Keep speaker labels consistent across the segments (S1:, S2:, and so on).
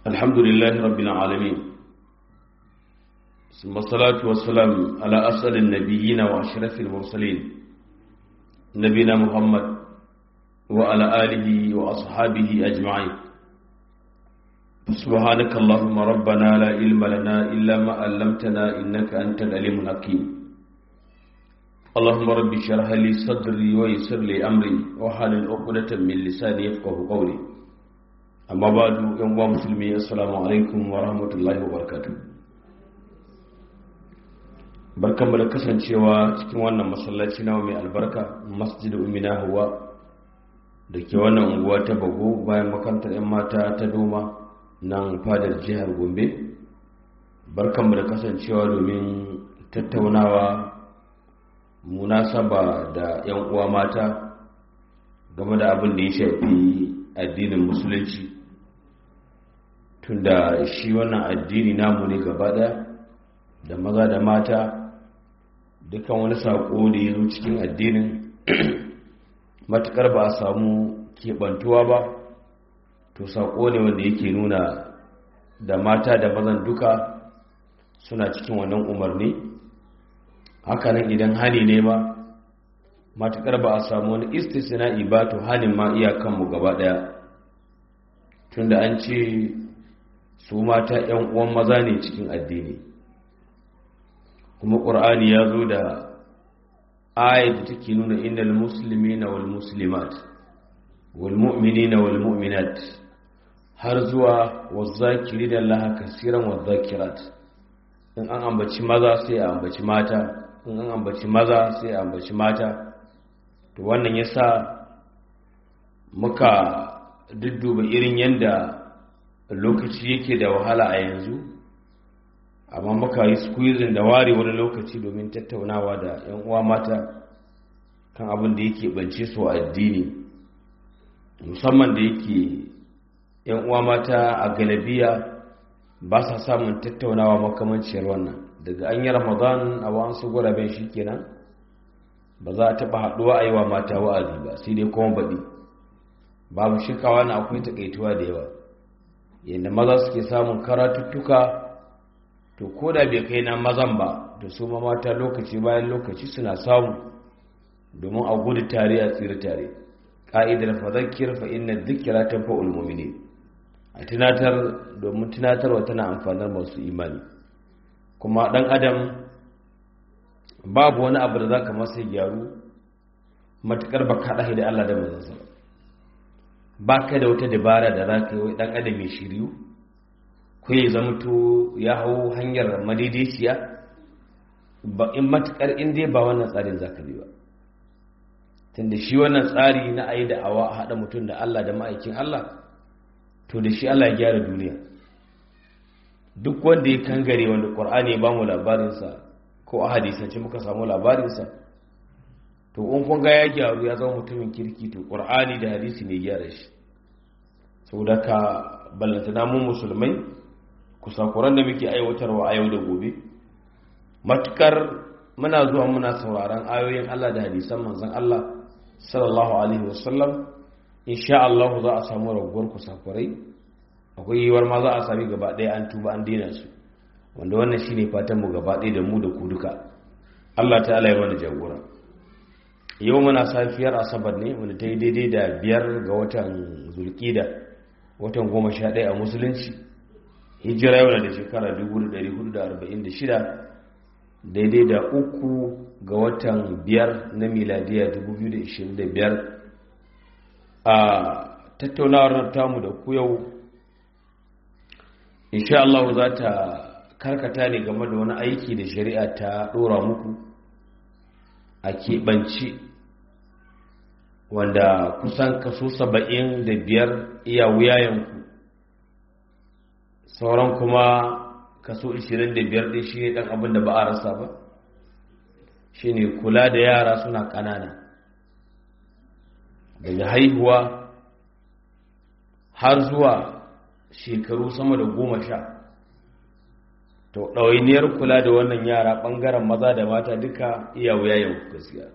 S1: الحمد لله رب العالمين ثم الصلاة والسلام على أسأل النبيين وأشرف المرسلين نبينا محمد وعلى آله وأصحابه أجمعين سبحانك اللهم ربنا لا علم لنا إلا ما علمتنا إنك أنت العليم الحكيم اللهم رب اشرح لي صدري ويسر لي أمري وحلل عقدة من لساني يفقه قولي amma ba du yan uwa musulmi assalamu alaikum wa rahmatullahi wa barakatuh barkanmu da kasancewa cikin wannan masallaci nawa mai albarka masjid umina hawa da ke wannan unguwa ta bago bayan makarantar yan mata ta doma nan fadar jihar gombe barkanmu da kasancewa domin tattaunawa munasaba da yan uwa mata game da abin da ya shafi addinin musulunci tunda shi wannan addini namu ne gaba daya da maza da mata dukan wani saƙo da ya zo cikin addinin matukar ba a samu keɓantuwa ba to saƙo ne wanda yake nuna da mata da mazan duka suna cikin wannan umarni hakanan idan hani ne ba matukar ba a samu wani istisna'i ba to halin ma iyakanmu gaba daya tunda an ce su mata yan uwan maza ne cikin addini kuma ƙur'ani ya zo da ayat da take nuna innal muslimina wal muslimat wal mu'minina wal mu'minat har zuwa wazzakiri da Allah kasiran wazzakirat in an ambaci maza sai a ambaci mata in an ambaci maza sai a ambaci mata to wannan ya sa muka dudduba irin yadda lokaci yake da wahala a yanzu amma muka yi squeezing da ware wani lokaci domin tattaunawa da 'yan uwa mata kan abin da yake bance su a addini musamman da yake 'yan uwa mata a galabiya ba sa samun tattaunawa makamanciyar wannan daga an yi ramadan a wa'ansu guraben shi kenan ba za a taɓa haɗuwa a yi wa mata wa'azi ba sai dai kuma baɗi babu shikawa na akwai taƙaituwa da yawa yadda maza suke samun karatuttuka to ko da bai kai na mazan ba da su ma mata lokaci bayan lokaci suna samu domin a gudu tare a tsira tare ƙa'idar fadakir fa inna dhikra tanfa'ul mu'minin a tunatar domin tunatarwa tana amfanar masu imani kuma ɗan adam babu wani abu da za ka masa gyaru matuƙar ba ka ɗahi da Allah da mazansa ba ka da wata dabara da za ka yi ɗan adam mai shiryu ko ya zama to ya hau hanyar madaidaiciya ba in matuƙar in dai ba wannan tsarin za ka bi ba tunda shi wannan tsari na ayi da awa a haɗa mutum da Allah da ma'aikin Allah to da shi Allah ya gyara duniya duk wanda ya kangare wanda ƙwar'ani ya ba mu labarinsa ko a hadisance muka samu labarinsa to in kun ga ya gyaru ya zama mutumin kirki to ƙur'ani da hadisi ne gyara shi sau da ka ballanta namun musulmai kusakuran da muke aiwatarwa a yau da gobe matukar muna zuwa muna sauraron ayoyin Allah da hadisan manzon Allah sallallahu alaihi wasallam insha Allah za a samu raguwar kusakurai akwai yiwuwar ma za a sami gaba ɗaya an tuba an daina su wanda wannan shine fatan mu gaba ɗaya da mu da ku duka Allah ta'ala ya mana jagora yau muna safiyar asabar ne wanda ta yi daidai da biyar ga watan zulkida watan goma sha ɗaya a musulunci hijira yau da shekara 1446 daidai da uku ga watan biyar na miladiya 2025 a tattaunawar tamu da ku yau insha Allah za ta karkata ne game da wani aiki da shari'a ta ɗora muku a keɓanci wanda kusan kaso saba'in da biyar iya wuyayenku sauran kuma kaso ishirin da biyar ɗin shi ne ɗan abin da ba a rasa ba shi ne kula da yara suna ƙanana daga haihuwa har zuwa shekaru sama da goma sha to ɗawainiyar kula da wannan yara ɓangaren maza da mata duka iya wuya yau gaskiya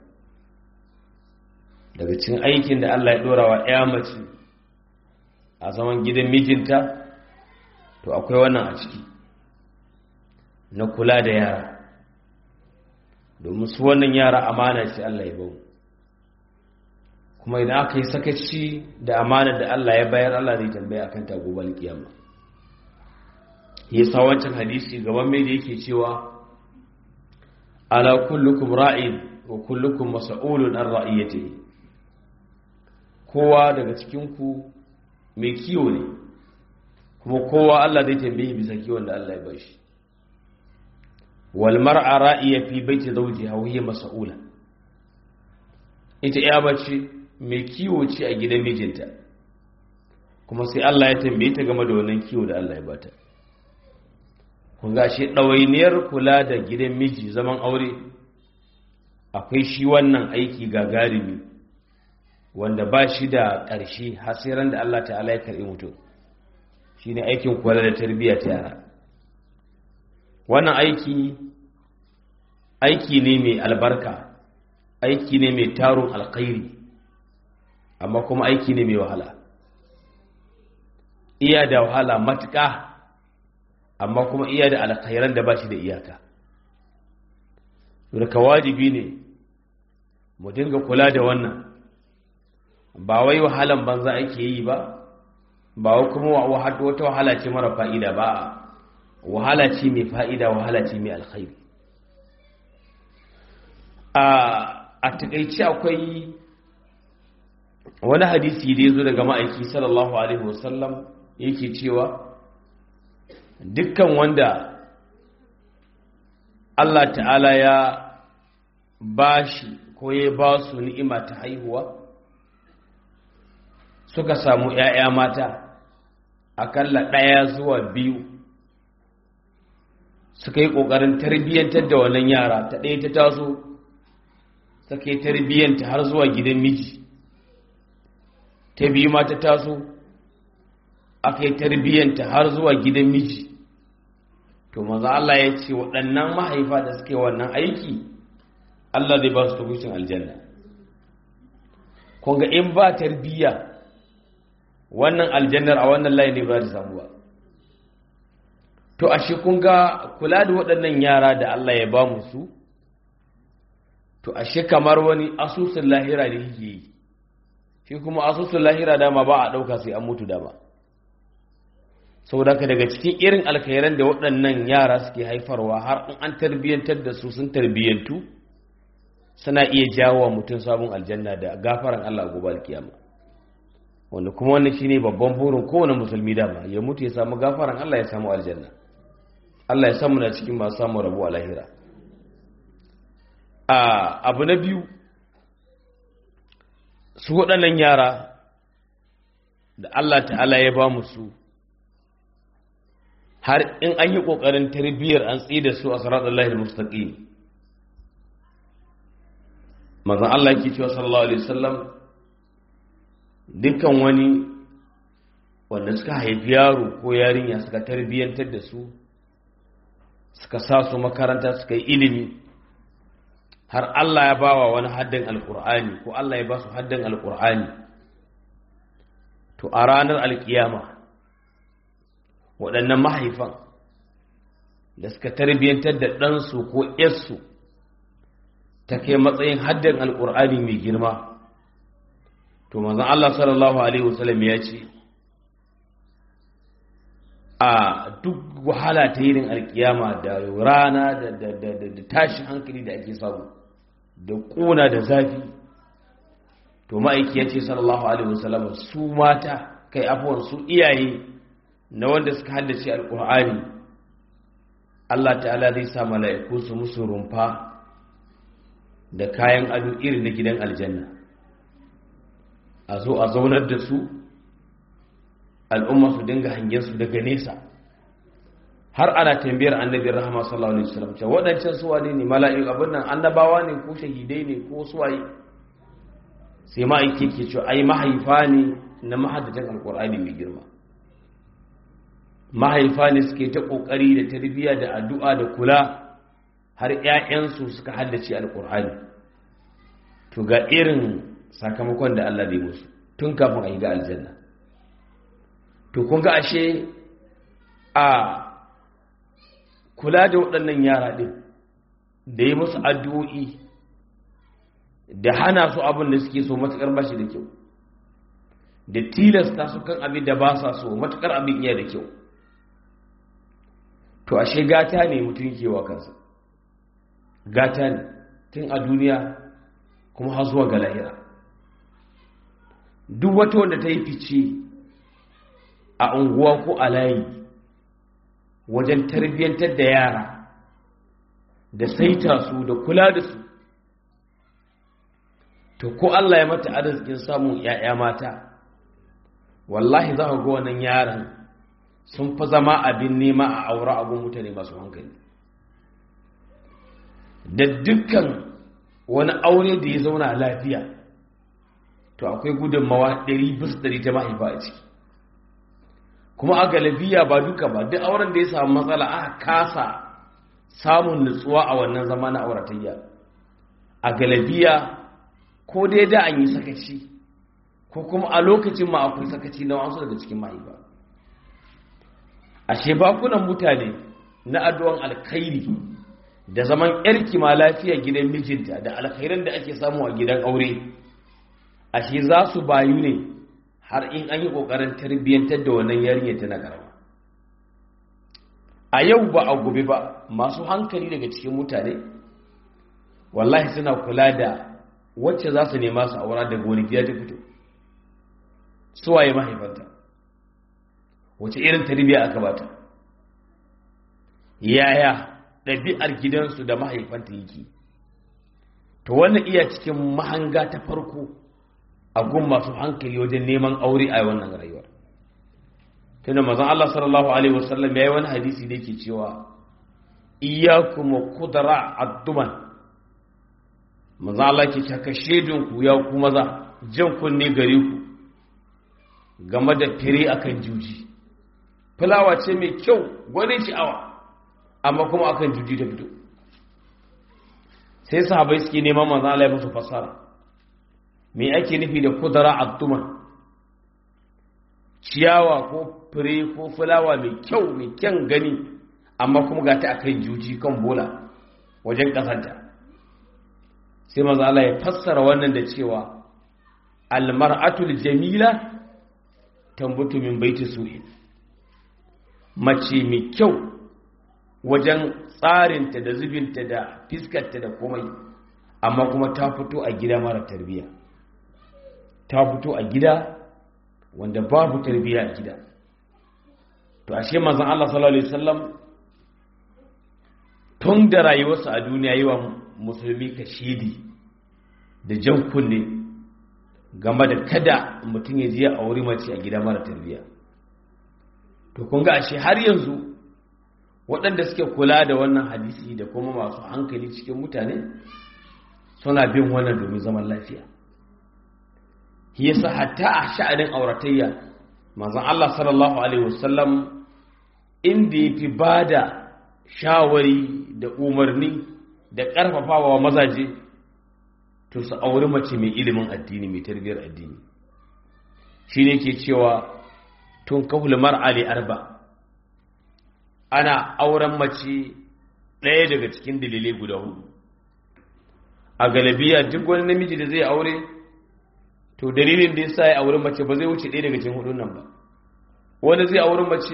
S1: daga cin aikin da Allah ya ɗora wa ya mace a zaman gidan mijinta to akwai wannan a ciki na kula da yara domin su wannan yara amana ce Allah ya bau kuma idan aka yi sakaci da amanar da Allah ya bayar Allah zai tambaya akan ta gobe kiyama yasa wancan hadisi gaban mai da yake cewa ala kullukum ra'in wa kullukum mas'ulun an ra'iyatihi kowa daga cikin ku mai kiwo ne kuma kowa Allah zai tambaye bisa kiwon da Allah ya bashi wal mar'a ra'iya fi baiti zawjiha wa hiya mas'ula ita ya bace mai kiwo ce a gidan mijinta kuma sai Allah ya tambaye ta game da wannan kiwo da Allah ya bata kun ga shi ɗawainiyar kula da gidan miji zaman aure akwai shi wannan aiki gagarumi wanda ba shi da ƙarshe hasiran da Allah ta'ala ya karɓi mutum shi ne aikin kula da tarbiyya ta yara wannan aiki aiki ne mai albarka aiki ne mai tarun alkhairi amma kuma aiki ne mai wahala iya da wahala matuƙa amma kuma iya da alkhairan da ba shi da iyaka ka wajibi ne mu dinga kula da wannan ba wai wahalan banza ake yi ba ba wai kuma wata wahala ce mara fa'ida ba wahala ce mai fa'ida wahala ce mai alkhairi a takaici akwai wani hadisi da ya zo daga ma'aiki sallallahu alaihi wasallam yake cewa dukkan wanda Allah ta'ala ya ba shi ko ya ba su ni'ima ta haihuwa suka samu ‘ya'ya mata akalla ɗaya zuwa biyu suka yi ƙoƙarin tarbiyyantar da wannan yara ta ɗaya ta taso suka yi tarbiyyanta har zuwa gidan miji ta biyu ma ta taso aka yi tarbiyyanta har zuwa gidan miji to maza Allah ya ce waɗannan mahaifa da suke wannan aiki Allah zai ba su tukushin aljanna kunga in ba tarbiyya wannan aljannar a wannan layi ne ba ta samu ba to ashe kunga kula da waɗannan yara da Allah ya ba mu su to ashe kamar wani asusun lahira ne yake yi shi kuma asusun lahira dama ba a ɗauka sai an mutu dama saboda ka daga cikin irin alkhairan da waɗannan yara suke haifarwa har in an tarbiyyantar da su sun tarbiyyantu suna iya jawo mutum sabon aljanna da gafaran Allah gobe alkiyama wanda kuma wannan shine babban burin kowane musulmi dama ya mutu ya samu gafaran Allah ya samu aljanna Allah ya samu na cikin masu samu rabu a lahira a abu na biyu su waɗannan yara da Allah ta'ala ya ba mu su har in an yi ƙoƙarin tarbiyyar an tsi da su a sarar Allah mustaqim mazan Allah ke cewa sallallahu alaihi wasallam dukkan wani wanda suka haifi yaro ko yarinya suka tarbiyyantar da su suka sa su makaranta suka yi ilimi har Allah ya bawa wani haddin alkur'ani ko Allah ya ba su haddin alkur'ani to a ranar alkiyama waɗannan mahaifan da suka tarbiyyantar da ɗansu ko ‘yarsu ta kai matsayin haddin alkur'ani mai girma to manzan Allah sallallahu Alaihi wasallam ya ce a duk wahala ta yirin alkiyama da rana da tashi hankali da ake samu da ƙuna da zafi to ma'aiki ya ce sallallahu alaihi wasallam su mata kai afuwar su iyaye na wanda suka haddace alƙur'ani Allah ta'ala zai sa mala'iku su musu rumfa da kayan ado irin na gidan aljanna a zo a zaunar da su al'umma su dinga hangen su daga nesa har ana tambayar annabin rahama sallallahu alaihi wasallam cewa waɗancan su wane ne mala'iku abin nan annabawa ne ko shahidai ne ko suwaye sai ma'aiki ke cewa ai mahaifa ne na mahaddatan alkur'ani mai girma mahaifa ne suke ta kokari da tarbiyya da addu'a da kula har ƴaƴansu suka haddace alkur'ani to ga irin sakamakon da Allah zai musu tun kafin a yi ga aljanna to kun ga ashe a kula da waɗannan yara ɗin da yi musu addu'o'i da hana su abin da suke so matuƙar bashi da kyau da tilasta su kan abin da ba sa so matuƙar abin iya da kyau to ashe gata ne mutum kewa kansa gata ne tun a duniya kuma har zuwa ga lahira duk wata wanda ta yi fice a unguwa ko a layi wajen tarbiyyantar da yara da saita su da kula da su to ko Allah ya mata arzikin samun ‘ya'ya mata wallahi za ka ga wannan yaran sun fi zama abin nema a aure abin mutane masu hankali da dukkan wani aure da ya zauna lafiya to akwai gudunmawa ɗari bis ɗari ta mahaifa a ciki kuma a galabiya ba duka ba duk auren da ya samu matsala aka kasa samun nutsuwa a wannan zama na auratayya a galabiya ko dai da an yi sakaci ko kuma a lokacin ma akwai sakaci na wasu daga cikin mahaifa ashe bakunan mutane na addu'an alkhairi da zaman yarki ma lafiya gidan mijinta da alkhairan da ake samu a gidan aure ashe za su bayu ne har in an yi ƙoƙarin tarbiyyantar da wannan yarinya tana karama a yau ba a gobe ba masu hankali daga cikin mutane wallahi suna kula da wacce za su nema su aura daga wani gida ta fito suwaye mahaifanta wace irin tarbiyya aka bata yaya ɗabi'ar gidansu da mahaifanta yake to wannan iya cikin mahanga ta farko a gun masu hankali wajen neman aure a wannan rayuwar tunda mazan Allah sallallahu alaihi wasallam ya yi wani hadisi da yake cewa iyyakum kudara adduman mazan Allah ke caka shedinku ya ku maza jan kunne gare ku game da fire akan juji fulawa ce mai kyau gwanin sha'awa amma kuma akan juji ta fito sai sahabai suke neman manzan Allah ya musu fasara me ake nufi da kudara abduma ciyawa ko fure ko fulawa mai kyau mai kyan gani amma kuma ga ta akan juji kan bola wajen kasanta sai manzan Allah ya fassara wannan da cewa almar'atul jamila tambutu min baiti su'in mace mai kyau wajen tsarinta da zubinta da fiskarta da komai amma kuma ta fito a gida mara tarbiya ta fito a gida wanda babu tarbiya a gida to ashe manzon Allah sallallahu alaihi wasallam tun da rayuwarsa a duniya yi wa musulmi kashidi da jan kunne game da kada mutum ya je a wuri mace a gida mara tarbiya to kun ga ashe har yanzu waɗanda suke kula da wannan hadisi da kuma masu hankali cikin mutane suna bin wannan domin zaman lafiya shi yasa hatta a sha'anin auratayya manzon Allah sallallahu alaihi wasallam inda yafi bada shawari da umarni da ƙarfafawa mazaje to su auri mace mai ilimin addini mai tarbiyyar addini shine ke cewa tun kahul mar'ali arba ana auren mace ɗaya daga cikin dalilai guda hudu a galabiya duk wani namiji da zai aure to dalilin da ya sa ya aure mace ba zai wuce ɗaya daga cikin hudun nan ba wani zai aure mace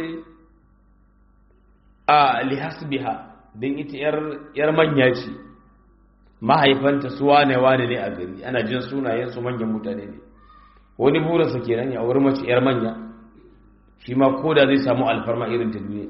S1: a lihasbiha don ita yar manya ce mahaifanta su wane wane ne a gari ana jin sunayen su manyan mutane ne wani burinsa kenan ya aure mace yar manya shi ma koda zai samu alfarma irin ta duniya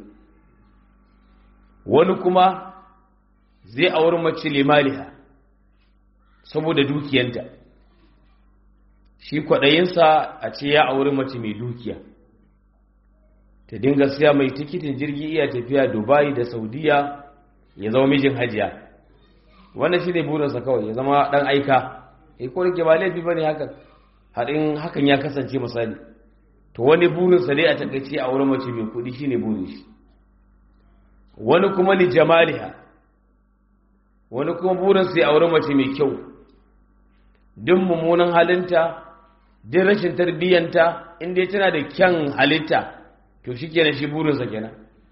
S1: wani kuma zai auri mace limaliha saboda dukiyanta shi kwaɗayinsa a ce ya auri mace mai dukiya ta dinga siya mai tikitin jirgi iya tafiya dubai da saudiya ya zama mijin hajiya wannan shi ne burinsa kawai ya zama ɗan aika ya ko rike ba laifi ba ne hakan haɗin hakan ya kasance misali to wani burinsa dai a takaice a wurin mace mai kuɗi shi ne burin shi wani kuma li jamaliha wani kuma burinsa ya auri mace mai kyau duk mummunan halinta duk rashin tarbiyyanta inda tana da kyan halitta to shi kenan shi burinsa kenan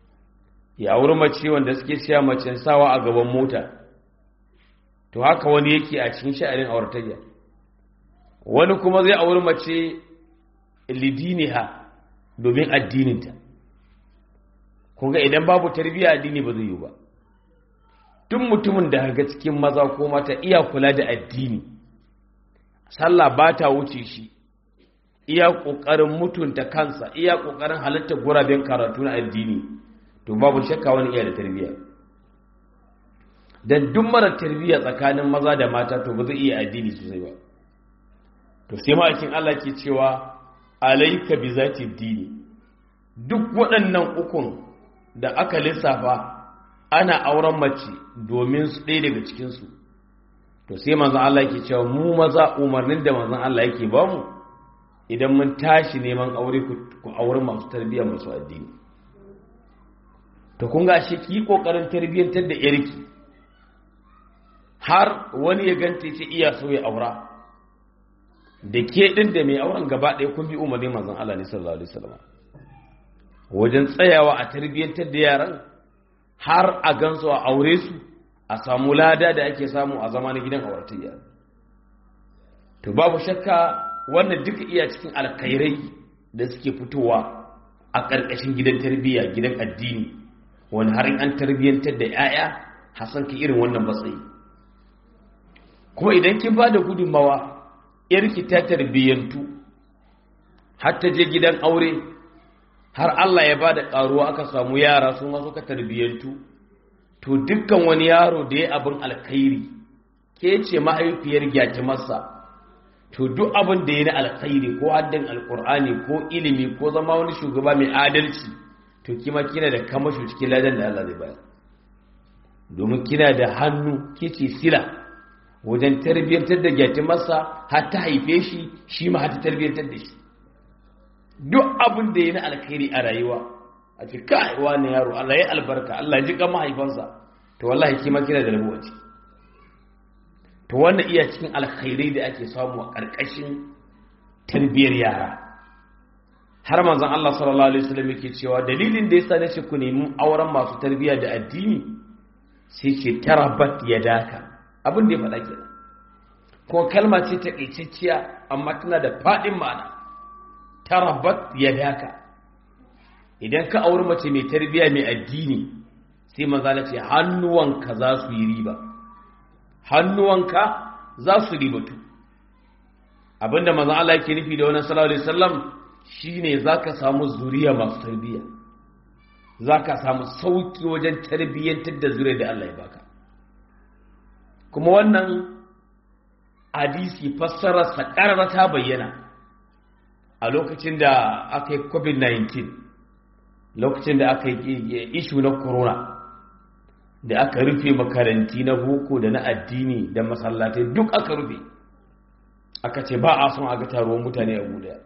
S1: ya auri mace wanda suke cewa macen sawa a gaban mota to haka wani yake a cikin sha'anin auratayya wani kuma zai auri mace lidiniha domin addininta kun ga idan babu tarbiyya addini ba zai yi ba duk mutumin da ga cikin maza ko mata iya kula da addini sallah ba ta wuce shi iya ƙoƙarin mutunta kansa iya ƙoƙarin halittar guraben karatu na addini to babu shakka wani iya da tarbiyya dan duk mara tarbiyya tsakanin maza da mata to ba zai iya addini sosai ba to sai ma'aikin Allah ke cewa alaika bi zati dini duk waɗannan ukun da aka lissafa ana auren mace domin su ɗaya daga cikinsu to sai manzan Allah ke cewa mu maza umarnin da manzan Allah yake ba mu idan mun tashi neman aure ku aure masu tarbiyya masu addini to kun ga shi ki kokarin tarbiyyantar da yarki har wani ya ganta ce iya so ya aura da ke din da mai auren gaba ɗaya kun bi umarnin manzan Allah ne sallallahu alaihi wasallam wajen tsayawa a tarbiyyantar da yaran har a gansu a aure su a samu lada da ake samu a zama na gidan auratayya to babu shakka wannan duka iya cikin alkhairai da suke fitowa a ƙarƙashin gidan tarbiyya gidan addini wani har an tarbiyyantar da 'ya'ya hasan ka irin wannan matsayi kuma idan kin ba da gudunmawa yarki ta tarbiyyantu har ta je gidan aure har Allah ya ba da ƙaruwa aka samu yara sun wasu ka tarbiyyantu to dukkan wani yaro da ya abin alkhairi ke ce mahaifiyar gyatimarsa to duk abin da ya na alkhairi ko haddin alkur'ani ko ilimi ko zama wani shugaba mai adalci to kima kina da kamasho cikin ladan da Allah zai bayar domin kina da hannu kici sila wajen tarbiyyantar da gyatimarsa har ta haife shi shi ma har ta tarbiyyantar da shi duk abin da ya na alkhairi a rayuwa a ce kai wani yaro Allah ya albarka Allah ji kan mahaifansa to wallahi kima kina da rabuwa ciki to wannan iya cikin alkhairai da ake samu a ƙarƙashin tarbiyyar yara har manzon Allah sallallahu alaihi wasallam yake cewa dalilin da yasa nace ku nemi auren masu tarbiyya da addini sai ce tarabat yadaka abin da ya faɗa kenan ko kalma ce ta ƙaicacciya amma tana da faɗin ma'ana tarabat yadaka idan ka auri mace mai tarbiyya mai addini sai manzala ce hannuwanka za su yi riba hannuwanka za su ribatu abinda manzan Allah yake nufi da wannan sallallahu alaihi wasallam shine zaka samu zuriya masu tarbiyya zaka samu sauki wajen tarbiyyantar da zuriya da Allah ya baka kuma wannan hadisi fassarar sa ta bayyana a lokacin da aka yi covid-19 lokacin da aka yi ishu na corona da aka rufe makaranti na boko da na addini da masallatai duk aka rufe aka ce ba a son aga taruwan mutane a guda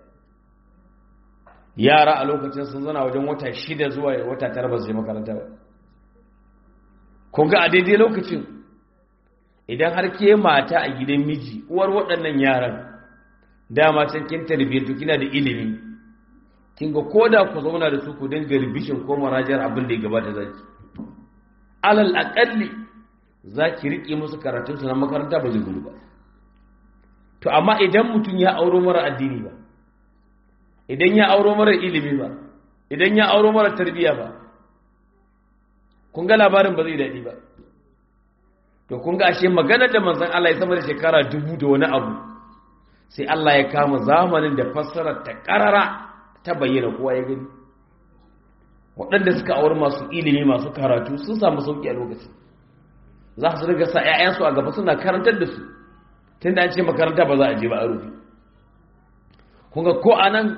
S1: yara a lokacin sun zana wajen wata shida zuwa wata tara ba su je makaranta ba kun ga a daidai lokacin idan har ke mata a gidan miji uwar waɗannan yaran dama can kin tarbiyyatu kina da ilimi kin ga koda ku zauna da su ku dinga ribishin ko marajar abin da ya gabata zaki alal aƙalli za ki riƙe musu karatunsu na makaranta ba zai gudu ba to amma idan mutum ya auro mara addini ba idan ya auro mara ilimi ba idan ya auro mara tarbiyya ba kun ga labarin ba zai daɗi ba to kun ga ashe magana da manzon Allah ya sama da shekara dubu da wani abu sai Allah ya kama zamanin da fassarar ta ƙarara ta bayyana kowa ya gani waɗanda suka auri masu ilimi masu karatu sun samu sauƙi a lokaci za su riga sa 'ya'yansu a gaba suna karantar da su tun da an ce makaranta ba za a je ba a rufe kunga ko a nan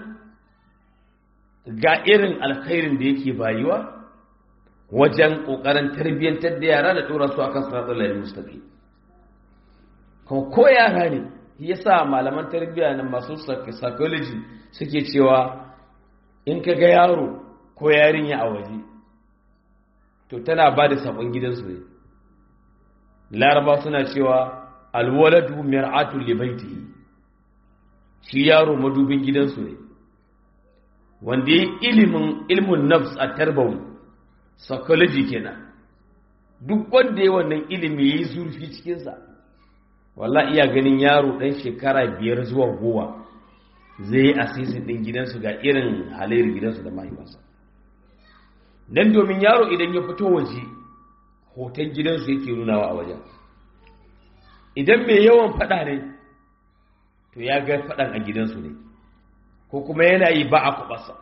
S1: ga irin alkhairin da yake bayuwa wajen ƙoƙarin tarbiyyantar da yara da ɗora su a kan sanatun lalai mustaƙi kuma ko yara ne ya sa malaman tarbiyya na masu psychology suke cewa in ka ga yaro ko yarinya a waje to tana ba da sabon gidansu ne laraba suna cewa alwaladu mir'atu li baitihi shi yaro madubin gidansu ne wanda yi ilimin ilmun nafs a tarbawi psychology kenan duk wanda ya wannan ilimi ya yi zurfi cikinsa wallah iya ganin yaro ɗan shekara biyar zuwa goma zai yi asisin ɗin gidansu ga irin halayyar gidansu da mahaifansa don domin yaro idan ya fito waje hoton gidansu yake nunawa a wajen idan mai yawan faɗa ne to ya ga faɗan a gidansu ne ko kuma yana yi ba a kuɓasa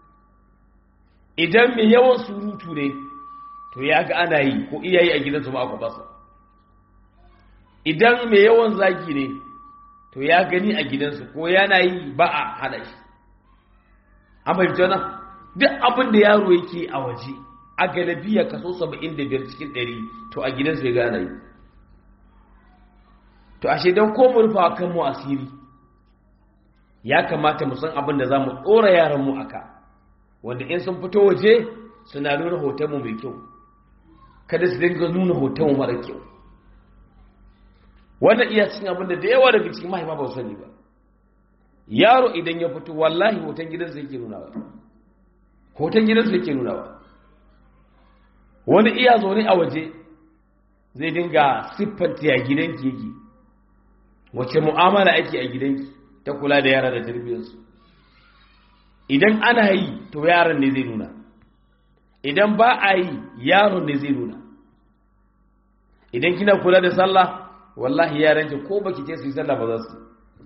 S1: idan mai yawan surutu ne to ya ga ana yi ko iyayi a gidansu ba a kuɓasa idan mai yawan zagi ne to ya gani a gidansu ko yana yi ba a hana shi an fahimta nan duk abin da yaro yake a waje a galabiya kaso 75 cikin 100 to a gidansu ya gana yi to ashe don ko mu rufa kan mu asiri ya kamata mu san abin da za mu ɗora yaran mu aka wanda in sun fito waje suna nuna hoton mu mai kyau kada su dinga nuna hoton mu mara kyau wannan iya cin abin da da yawa daga cikin mahaifa ba su sani ba yaro idan ya fito wallahi hoton gidansa yake nunawa hoton gidansa yake nunawa wani iya zaune a waje zai dinga siffanta ya gidanki yake wace mu'amala ake a gidanki ta kula da yara da tarbiyyarsu idan ana yi to yaron ne zai nuna idan ba a yi yaron ne zai nuna idan kina kula da sallah wallahi yaranki ko baki ce su yi sallah ba za su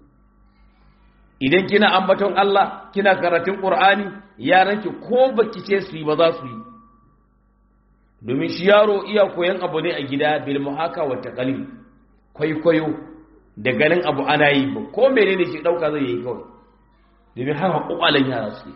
S1: idan kina ambaton Allah kina karatun Qur'ani yaranki ko baki ce su yi ba za su yi domin shi yaro iya koyan abu ne a gida bil muhaka wa taqlid kwaikwayo da ganin abu ana yi ba ko menene shi dauka zai yi kawai domin haka kokalan yara su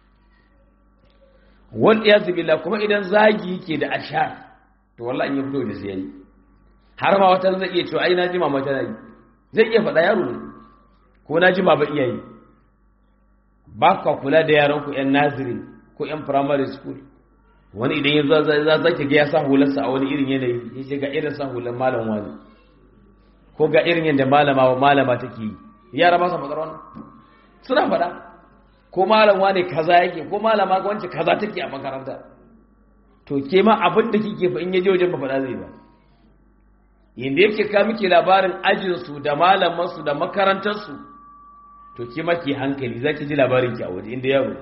S1: wal iyaz billah kuma idan zagi yake da ashar to wallahi in ya fito da sai har ma wata zai iya cewa ai na ji mama tana yi zai iya faɗa yaro ne ko na ji ba iya yi ba ka kula da yaran ku yan naziri ko yan primary school wani idan ya za za ki ga ya sa hularsa a wani irin yanayi ya ce ga irin sa hular malam wani ko ga irin yadda malama wa malama take yi yara ba sa faɗar wannan suna faɗa ko malam wani kaza yake ko malama wance kaza take a makaranta to ke ma abin da kike fa in yaje wajen ba faɗa zai ba inda yake ka miki labarin ajinsu da malamansu da makarantarsu to ki maki hankali za ki ji labarin ki a waje inda yaro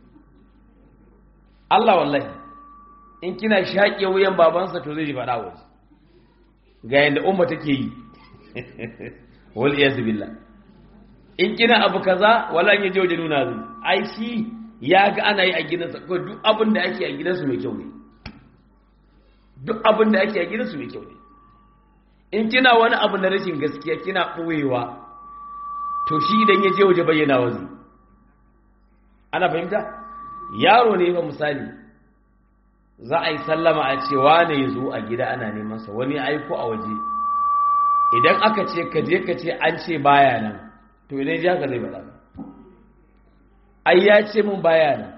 S1: Allah wallahi in kina shaƙe wuyan babansa to zai ji faɗa waje ga yadda umma take yi wal iyaz billah in kina abu kaza wala in yaje waje nuna zai ai shi ya ga ana yi a gidansa ko duk abin da ake a gidansu mai kyau ne duk abin da ake a gidansu mai kyau ne in kina wani abu na rashin gaskiya kina ɓoyewa to shi idan ya je waje bayyana wazi ana fahimta yaro ne fa misali za a yi sallama a ce wane ya zo a gida ana neman sa wani aiko a waje idan aka ce ka je ka ce an ce baya nan to idan ji haka zai faɗa ai ya ce mun baya nan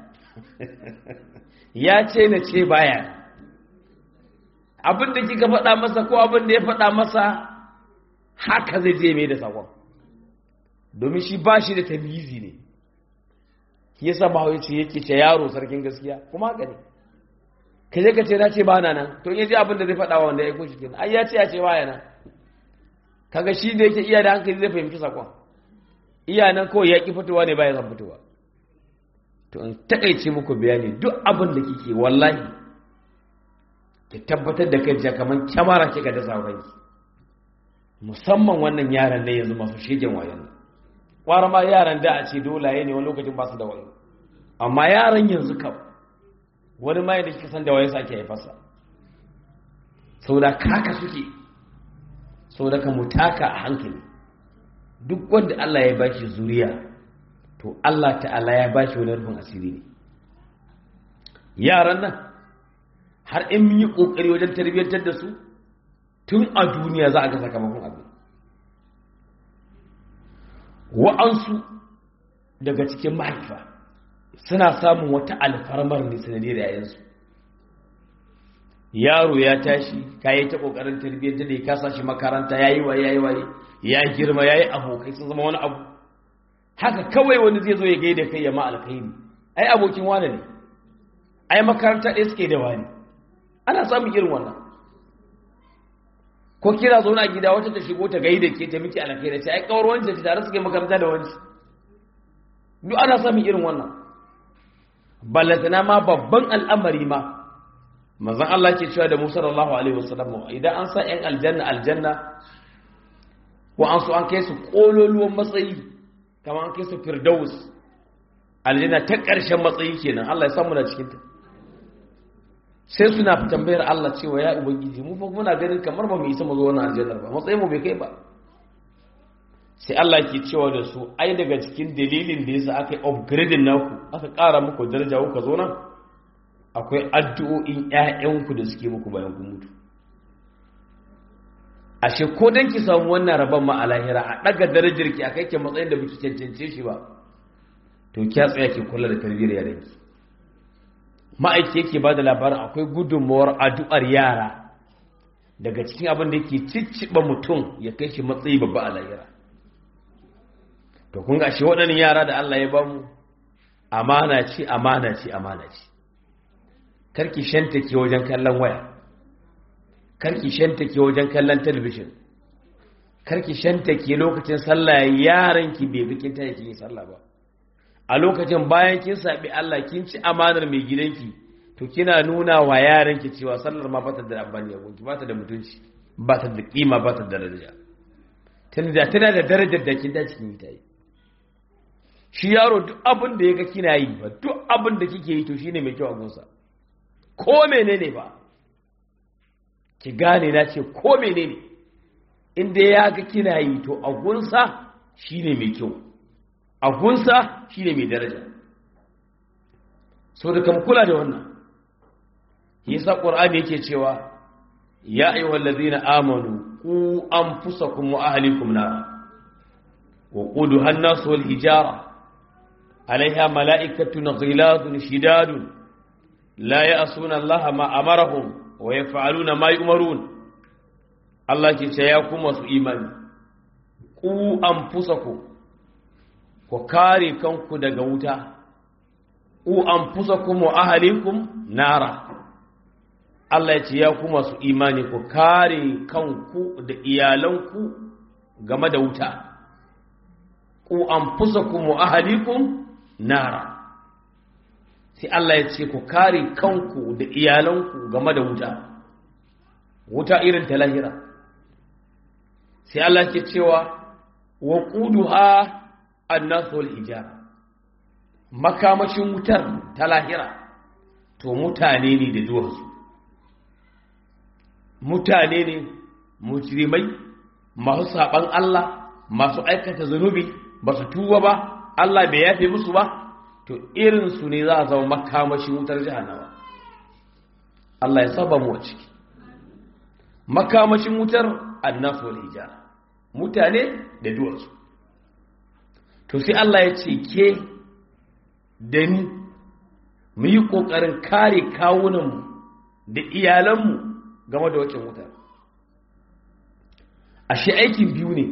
S1: ya ce na ce baya nan abin da kika faɗa masa ko abin da ya faɗa masa haka zai je mai da sakon domin shi ba shi da tamizi ne shi yasa ba ce yake ce yaro sarkin gaskiya kuma haka ne ka je ka ce na ce ba na nan to in ji abin da zai faɗa wa wanda ya aiko shi kenan ai ya ce ya ce baya nan kaga shi da yake iya da hankali zai fahimci sakon iya nan kawai ya ki fitowa ne baya zan fitowa to in takaice muku bayani duk abin da kike wallahi ki tabbatar da kai kamar kyamara kika da sauranki musamman wannan yaran ne yanzu masu shegen wayan nan kwara ma yaran da a ce dolaye ne wani lokacin ba su da wayo amma yaran yanzu kam wani ma yadda kika san da wayo ake haifarsa sau da kaka suke sau da ka mutaka a hankali duk wanda Allah ya bashi zuriya to Allah ta'ala ya bashi wani rufin asiri ne yaran nan har in mun yi ƙoƙari wajen tarbiyyantar da su tun a duniya za a ga sakamakon abin wa'ansu daga cikin mahaifa suna samun wata alfarmar ne sanadiyar yayansu yaro ya tashi ka yi ta ƙoƙarin tarbiyyantar da ya kasa shi makaranta ya yi waye ya yi waye ya girma ya yi abokai sun zama wani abu haka kawai wani zai zo ya gaida kai ya ma alkhairi ai abokin wane ne ai makaranta ɗaya suke da wani ana samun irin wannan ko kira zo na gida wata ta shigo ta gaida ke ta miki alkhairi sai ai kawar wanda ta tare suke makaranta da wani duk ana samun irin wannan ballatana ma babban al'amari ma manzon Allah ke cewa da Musa sallallahu alaihi wasallam idan an sa ƴan aljanna aljanna ko an so an kai su kololuwan matsayi kamar an kai su firdaus aljanna ta ƙarshen matsayi kenan Allah ya samu na cikin ta sai suna tambayar Allah cewa ya ubangiji mu fa muna ganin kamar ba mu isa mu zo wannan aljannar ba matsayin mu bai kai ba sai Allah ke cewa da su ai daga cikin dalilin da yasa aka yi upgrading naku aka ƙara muku daraja kuka zo nan akwai addu'o'in ƴaƴanku da suke muku bayan kun mutu ashe ko dan ki samu wannan rabon ma a lahira a daga darajar ki akai ke matsayin da biki cancance shi ba to kiya tsaya ki kula da tarbiyyar yaranki ma'aiki yake ba da labarin akwai gudunmawar addu'ar yara daga cikin abin da yake cicciɓa mutum ya kai shi matsayi babba a lahira to kun ga shi waɗannan yara da Allah ya bamu amana ce amana ce amana ce karki shanta ke wajen kallon waya karki shanta ke wajen kallon talabijin karki shanta ke lokacin sallah yaran ki bai bikin ta yake yi sallah ba a lokacin bayan kin saɓi Allah kin ci amanar mai gidanki to kina nuna wa yaranki cewa sallar ma bata da amfani a gunki bata da mutunci bata da kima bata da daraja tana tana da darajar da kin da cikin ita yi shi yaro duk abin da yaga kina yi ba duk abin da kike yi to shine mai kyau a gunsa ko menene ba ki gane na ce ko menene inda ya ga kina yi to a gunsa shine mai kyau a gunsa shi ne mai daraja so da kam kula da wannan yasa ƙwar'ani yake cewa ya ayyuhal ladzina amanu ku anfusakum wa ahlikum nar wa quduha an-nas wal hijara alaiha mala'ikatun ghiladun shidadun la ya'suna allaha ma amarahum wa yaf'aluna ma yu'marun Allah ke ce ya kuma su imani ku anfusakum ku kare kanku daga wuta u an fusa kuma ahalikum nara Allah ya ce ya kuma su imani ku kare kanku da iyalanku game da wuta u an fusa kuma ahalikum nara sai Allah ya ce ku kare kanku da iyalanku game da wuta wuta irin ta lahira sai Allah ke cewa wa quduha annasu wal hijara makamashin wutar ta lahira to mutane ne da duwarsu mutane ne mujrimai masu saban Allah masu aikata zunubi ba su tuba ba Allah bai yafe musu ba to irinsu ne za a zama makamashin wutar jahannama Allah ya saba mu a ciki makamashin wutar annasu wal hijara mutane da duwarsu to sai Allah ya ce ke da ni mu yi ƙoƙarin kare kawunanmu da iyalanmu game da wacce wutar ashe aikin biyu ne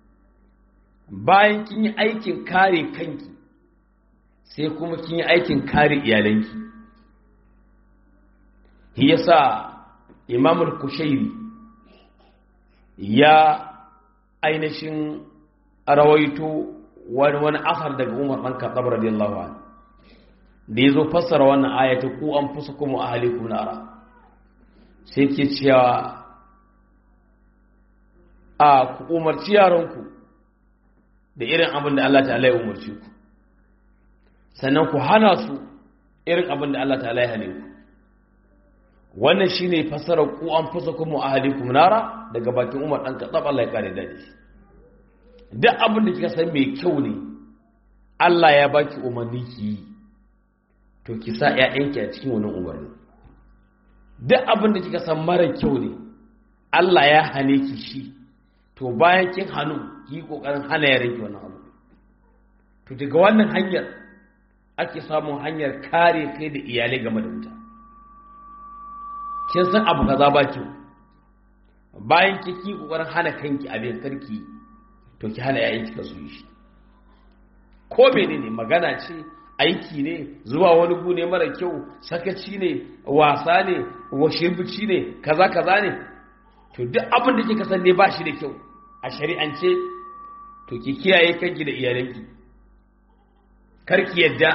S1: bayan kin yi aikin kare kanki sai kuma kin yi aikin kare iyalanki yasa imamul kushairi ya ainihin rawaito wani wani asar daga Umar ɗan Khattab radiyallahu anhu da yazo fassara wannan ayatu ku an fusakum wa ahlikum nara sai ke cewa a ku umarci yaranku da irin abin da Allah ta'ala ya umarci ku sannan ku hana su irin abin da Allah ta'ala ya hane ku wannan shine fassara ku an fusakum wa ahlikum nara daga bakin Umar ɗan Khattab Allah ya kare dadi duk abin da kika san mai kyau ne Allah ya baki umarni ki yi to ki sa ƴaƴanki a cikin wannan umarni duk abin da kika san mara kyau ne Allah ya hane ki shi to bayan kin hannu ki yi kokarin hana yaran ki wannan abu to daga wannan hanyar ake samun hanyar kare kai da iyalai game da wuta kin san abu kaza ba kyau bayan ki ki kokarin hana kanki abin karki yi to ki hana yayin kika su yi shi ko menene magana ce aiki ne zuwa wani gu ne mara kyau sakaci ne wasa ne washirbici ne kaza kaza ne to duk abin da kika san ne ba shi da kyau a shari'ance to ki kiyaye kanki da iyalanki karki yadda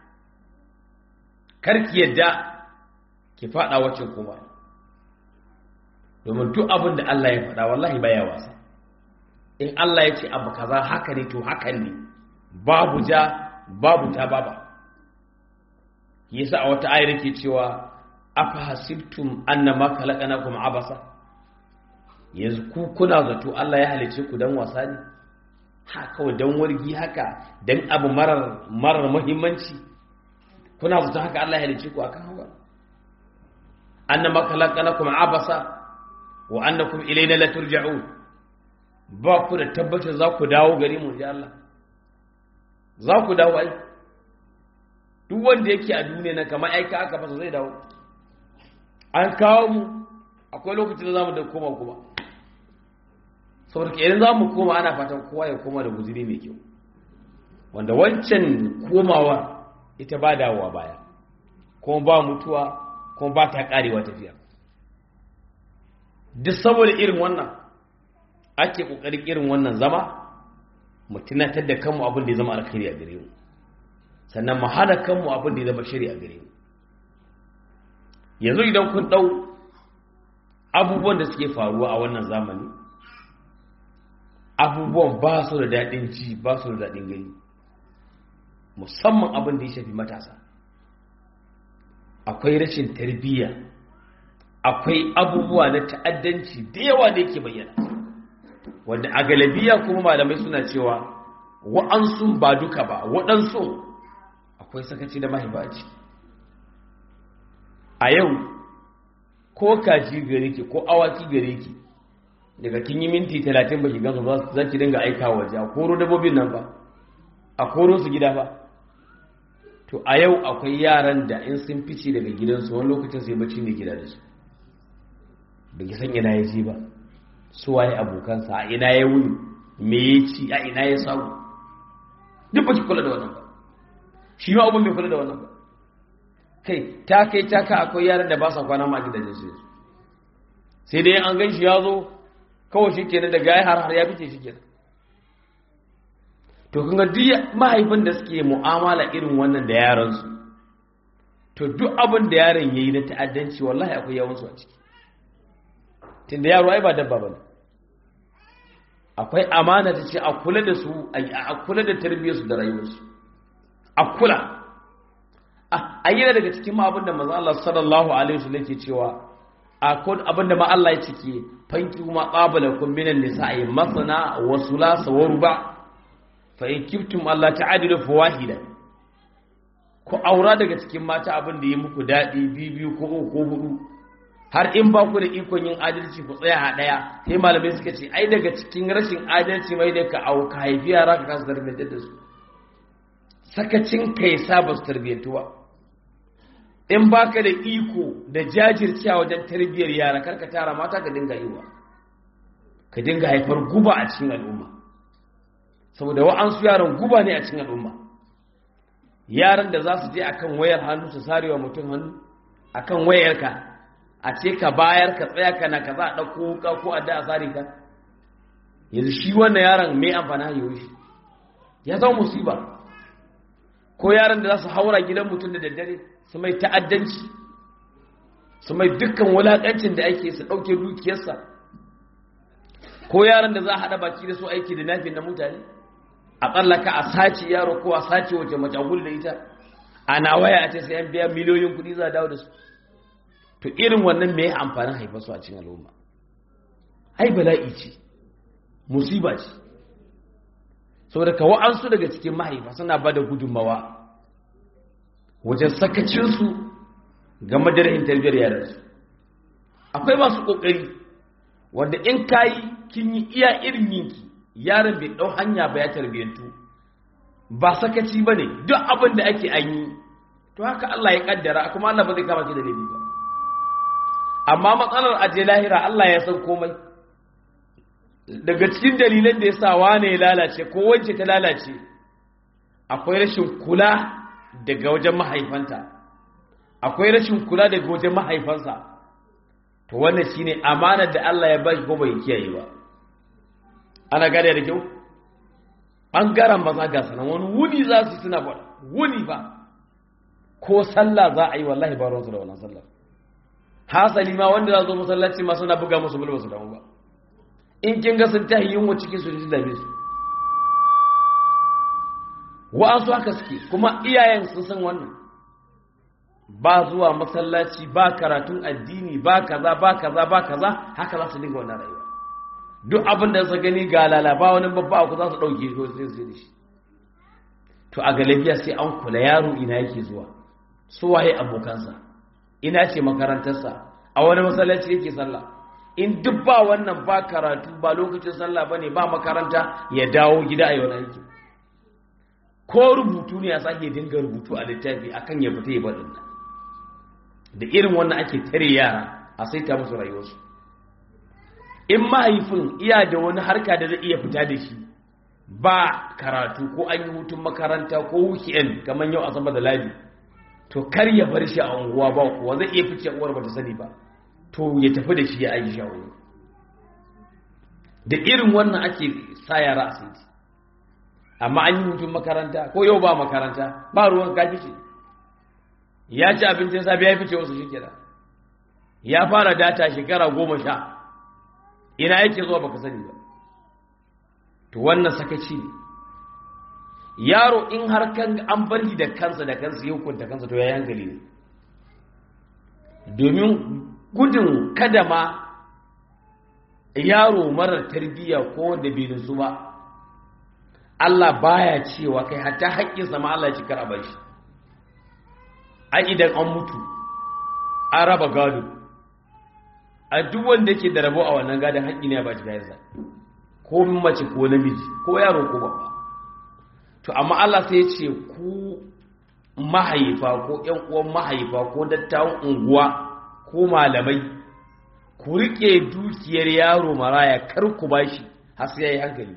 S1: karki yadda ki fada wacce kuma domin duk abin da Allah ya faɗa wallahi baya wasa in Allah ya ce abu kaza haka ne to hakan ne babu ja babu ta baba yasa a wata ayar yake cewa afa hasibtum annama khalaqnakum abasa yanzu ku kuna zato Allah ya halice ku dan wasa ne ha kawai dan wargi haka dan abu marar marar muhimmanci kuna zato haka Allah ya halice ku akan hawa annama khalaqnakum abasa wa annakum ilayna la turja'un ba ku da tabbacin za ku dawo gari mu ji Allah za ku dawo ai duk wanda yake a duniya na kamar aika aka fasa zai dawo an kawo mu akwai lokacin da za mu da koma kuma saboda ke idan za mu koma ana fatan kowa ya koma da guziri mai kyau wanda wancan komawa ita ba dawowa baya kuma ba mutuwa kuma ba ta karewa tafiya duk saboda irin wannan ake kokarin irin wannan zama mu tunatar da kanmu abin da ya zama alkhairi a gare mu sannan mu hada kanmu abin da ya zama shari a gare mu yanzu idan kun dau abubuwan da suke faruwa a wannan zamani abubuwan ba su da daɗin ji ba su da daɗin gani musamman abin da ya shafi matasa akwai rashin tarbiyya akwai abubuwa na ta'addanci da yawa da yake bayyana wanda a galabiya kuma malamai suna cewa wa'ansu ba duka ba waɗansu akwai sakaci da mahaifaci a yau ko kaji gare ki ko awaki gare ki daga kin yi minti talatin ba ki gansu ba za ki dinga aika waje a koro dabbobin nan ba a koro su gida ba to a yau akwai yaran da in sun fice daga gidansu wani lokacin sai bacci ne gida da su da ki san ina ya je ba su waye abokansa a ina ya wuni me ya ci a ina ya samu duk ba ki kula da wannan ba shi ma abin bai kula da wannan ba kai ta kai ta ka akwai yaran da ba sa kwana ma a gidajen su sai dai an gan shi ya zo kawai shi kenan da gaya har har ya fice shi kenan to kun ga duk mahaifin da suke mu'amala irin wannan da yaransu to duk abin da yaron yayi na ta'addanci wallahi akwai yawansu a ciki tunda yaro ai ba dabba bane akwai amana ta ce a kula da su a kula da tarbiyyarsu da rayuwarsu a kula a yi daga cikin ma abinda manzo Allah sallallahu alaihi wasallam yake cewa akwai abinda ma Allah ya cike fanki kuma qabala kun minan nisa'i masana wa sulasa wa ruba fa in kiftum Allah ta'adilu fawahida ku aura daga cikin mata abinda yi muku dadi biyu ko uku ko hudu har in ba ku da ikon yin adalci ku tsaya a ɗaya sai malamai suka ce ai daga cikin rashin adalci mai da ka au ka haifi yara ka kasa tarbiyyantar da su sakacin ka ya sa ba su tarbiyyantu ba in ba ka da iko da jajircewa wajen tarbiyyar yara kar ka tara mata ka dinga yi wa ka dinga haifar guba a cikin al'umma saboda wa'ansu yaran guba ne a cikin al'umma yaran da za su je akan wayar hannu su sarewa mutum hannu akan wayarka a ce ka bayar ka tsaya kana ka za a ɗauko wuka ko a da a tsari ka yanzu shi wannan yaron mai amfani hanyar shi ya zama musiba ko yaron da za su haura gidan mutum da daddare su mai ta'addanci su mai dukkan wulaƙancin da ake su ɗauke dukiyarsa ko yaron da za a haɗa baki da su aiki da nafin na mutane a tsallaka a sace yaro ko a sace wace mace da ita ana waya a ce sai an biya miliyoyin kuɗi za a dawo da su to irin wannan me ya amfanin haifarsu a cikin al'umma ai bala'i ce musiba ce saboda ka wa'ansu daga cikin mahaifa suna ba da gudunmawa wajen sakacinsu game da rahin tarbiyyar yaransu akwai masu ƙoƙari wanda in kayi kin yi iya irin yinki yaron bai ɗau hanya ba ya tarbiyyantu ba sakaci ba ne duk abin da ake an yi to haka Allah ya kaddara kuma Allah ba zai kama ki da laifi ba amma matsalar aje lahira Allah ya san komai daga cikin dalilan da ya sa wane ya lalace ko wance ta lalace akwai rashin kula daga wajen mahaifanta akwai rashin kula daga wajen mahaifansa to wannan shine amanar da Allah ya bashi ko bai kiyaye ba ana gane da kyau ɓangaren maza ga sanan wani wuni za su suna ba wuni ba ko sallah za a yi wallahi ba ruwansu da wannan sallah hasali ma wanda za zo masallaci ma suna buga musu bulba su damu ba in kin ga sun tahi yunwa cikin su ji dame su wa'ansu haka suke kuma iyayen sun san wannan ba zuwa masallaci ba karatun addini ba kaza ba kaza ba kaza haka za su dinga wannan rayuwa duk abin da su gani ga lalaba wani babba ku za su ɗauke shi sai su da shi to a galabiya sai an kula yaro ina yake zuwa su waye abokansa ina ce makarantarsa a wani masallaci yake sallah in duk ba wannan ba karatu ba lokacin sallah bane ba makaranta ya dawo gida a yau aiki ko rubutu ne ya sake dinga rubutu a littafi akan ya fita ya baɗin nan da irin wannan ake tare yara a saita musu rayuwarsu in mahaifin iya da wani harka da zai iya fita da shi ba karatu ko an yi hutun makaranta ko weekend kamar yau asabar da ladi to kar ya bar shi a unguwa ba kuwa zai iya fice uwar bata sani ba to ya tafi da shi ya aiki shawari da irin wannan ake sa yara a saiti amma an yi hutun makaranta ko yau ba makaranta ba ruwan ka fice ya ci abincin safe ya fice wasu shi ya fara data shekara goma sha ina yake zuwa baka sani ba to wannan sakaci ne yaro in har kan an bar shi da kansa da kansa ya hukunta kansa to ya hankali ne domin gudun kada ma yaro marar tarbiyya ko wanda bai nutsu ba Allah baya cewa kai hatta haƙƙinsa ma Allah ya ci kar shi ai idan an mutu an raba gado a duk wanda yake da rabo a wannan gadon haƙƙi ne ya bashi kayansa ko mace ko namiji ko yaro ko babba to amma Allah sai ya ce ku mahaifa ko ƴan uwan mahaifa ko dattawan unguwa ko malamai ku rike dukiyar yaro maraya kar ku bashi har sai yayi hankali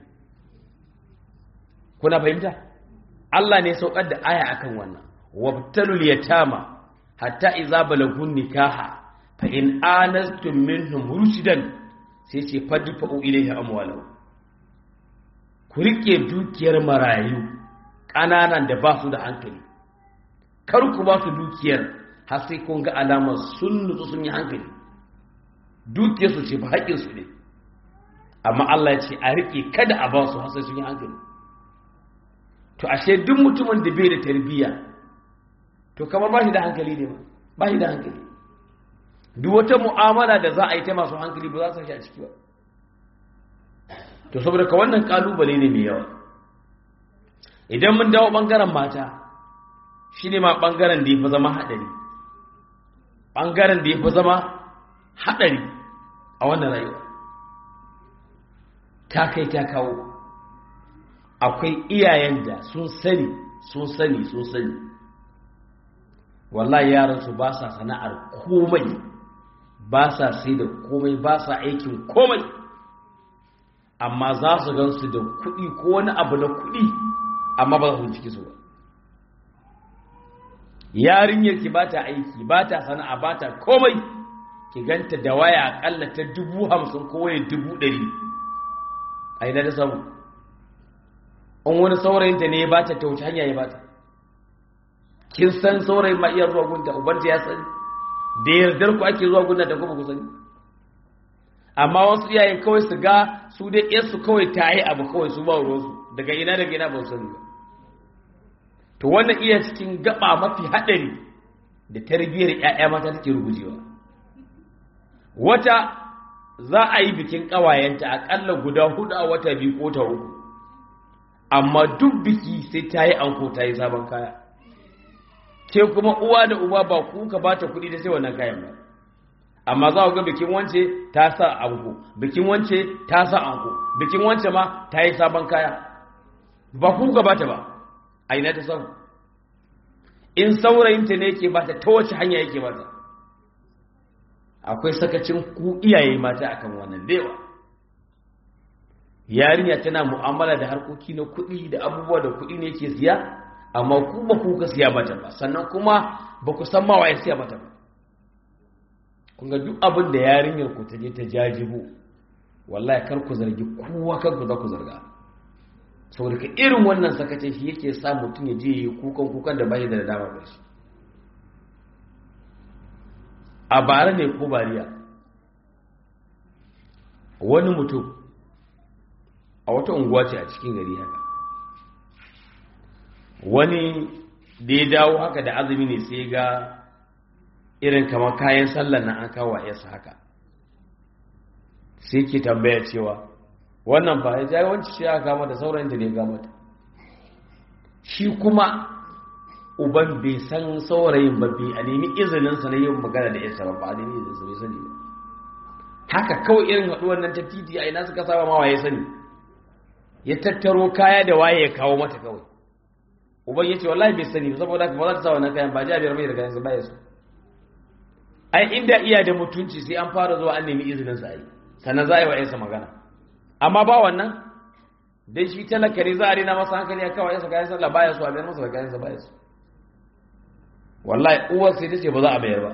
S1: kuna fahimta Allah ne saukar da aya akan wannan wabtalul yatama hatta idza balagun nikaha fa in anastum minhum rushdan sai ce fadfa'u ilayhi amwalahu ku rike dukiyar marayu kananan da ba su da hankali kar ku ba su dukiyar har sai kun ga alamar sun nutsu sun yi hankali dukiyar su ce ba haƙƙin su ne amma Allah ya ce a rike kada a ba su har sai sun yi hankali to ashe duk mutumin da bai da tarbiyya to kamar ba shi da hankali ne ba ba shi da hankali duk wata mu'amala da za a yi ta masu hankali ba za su shi a ciki ba to saboda ka wannan kalubale ne mai yawa idan mun dawo bangaren mata shi ne ma bangaren da ya fi zama haɗari bangaren da ya fi zama haɗari a wannan rayuwa ta kai ta kawo akwai iyayen da sun sani sun sani sun sani wallahi yaransu ba sa sana'ar komai ba sa sai da komai ba sa aikin komai amma za su gansu da kuɗi ko wani abu na kuɗi amma ba su ciki su ba yarinyar ki ba ta aiki ba ta sana'a ba ta komai ki ganta da waya akalla ta dubu hamsin ko waya dubu ɗari a ina da samu in wani saurayinta ne ya ba ta ta wuce hanya ya ba ta kin san saurayin ma iya zuwa gunta ubanta ya sani da yardar ku ake zuwa gunta da kuma ku sani amma wasu iyayen kawai su ga su dai yarsu kawai ta yi abu kawai su ba ruwansu daga ina daga ina ba su sani ba to wannan iya cikin gaba mafi haɗari da tarbiyyar ƴaƴa mata take rugujewa wata za a yi bikin ƙawayenta aƙalla guda hudu a wata biyu ko ta uku amma duk biki sai ta yi anko ta yi sabon kaya ke kuma uwa da uba ba ku ka ba ta kuɗi da sai wannan kayan ba amma za ku ga bikin wance ta sa anko bikin wance ta sa anko bikin wance ma ta yi sabon kaya ba ku ka ba ta ba a ina ta samu in saurayinta ne yake bata ta wace hanya yake bata akwai sakacin ku iyaye mata akan wannan dewa yarinya tana mu'amala da harkoki na kuɗi da abubuwa da kuɗi ne yake siya amma ku ba ku ka siya mata ba sannan kuma ba ku san ma waye siya mata ba kun ga duk abin da yarinyar ku ta je ta jajibo wallahi kar ku zargi kowa kar ku za ku zarga saboda ka irin wannan sakacin shi yake sa mutum ya je yi kukan kukan da bai da dama ba shi a bara ne ko bariya wani mutum a wata unguwa ce a cikin gari haka wani da ya dawo haka da azumi ne sai ga irin kamar kayan sallar nan an kawo yasa haka sai ke tambaya cewa wannan ba ya jayi wancan shi aka kama da sauran da ne ga mata shi kuma uban bai san saurayin ba bai a nemi izininsa na yin magana da yasa ba ba a nemi izininsa bai sani ba haka kawai irin haɗuwar nan ta titi a ina suka saba ma waye sani ya tattaro kaya da waye ya kawo mata kawai uban ya ce wallahi bai sani ba saboda ba za ta sa wannan kayan ba jabiyar mai da kayan su baya su ai inda iya da mutunci sai an fara zuwa an nemi izinin sa ai sannan za a yi wa yansa magana amma ba wannan dai shi talaka ne za a rina masa hankali ya kawo yansa kayan sallah baya su a bayar masa da kayan sa baya su wallahi uwar sai ta ce ba za a bayar ba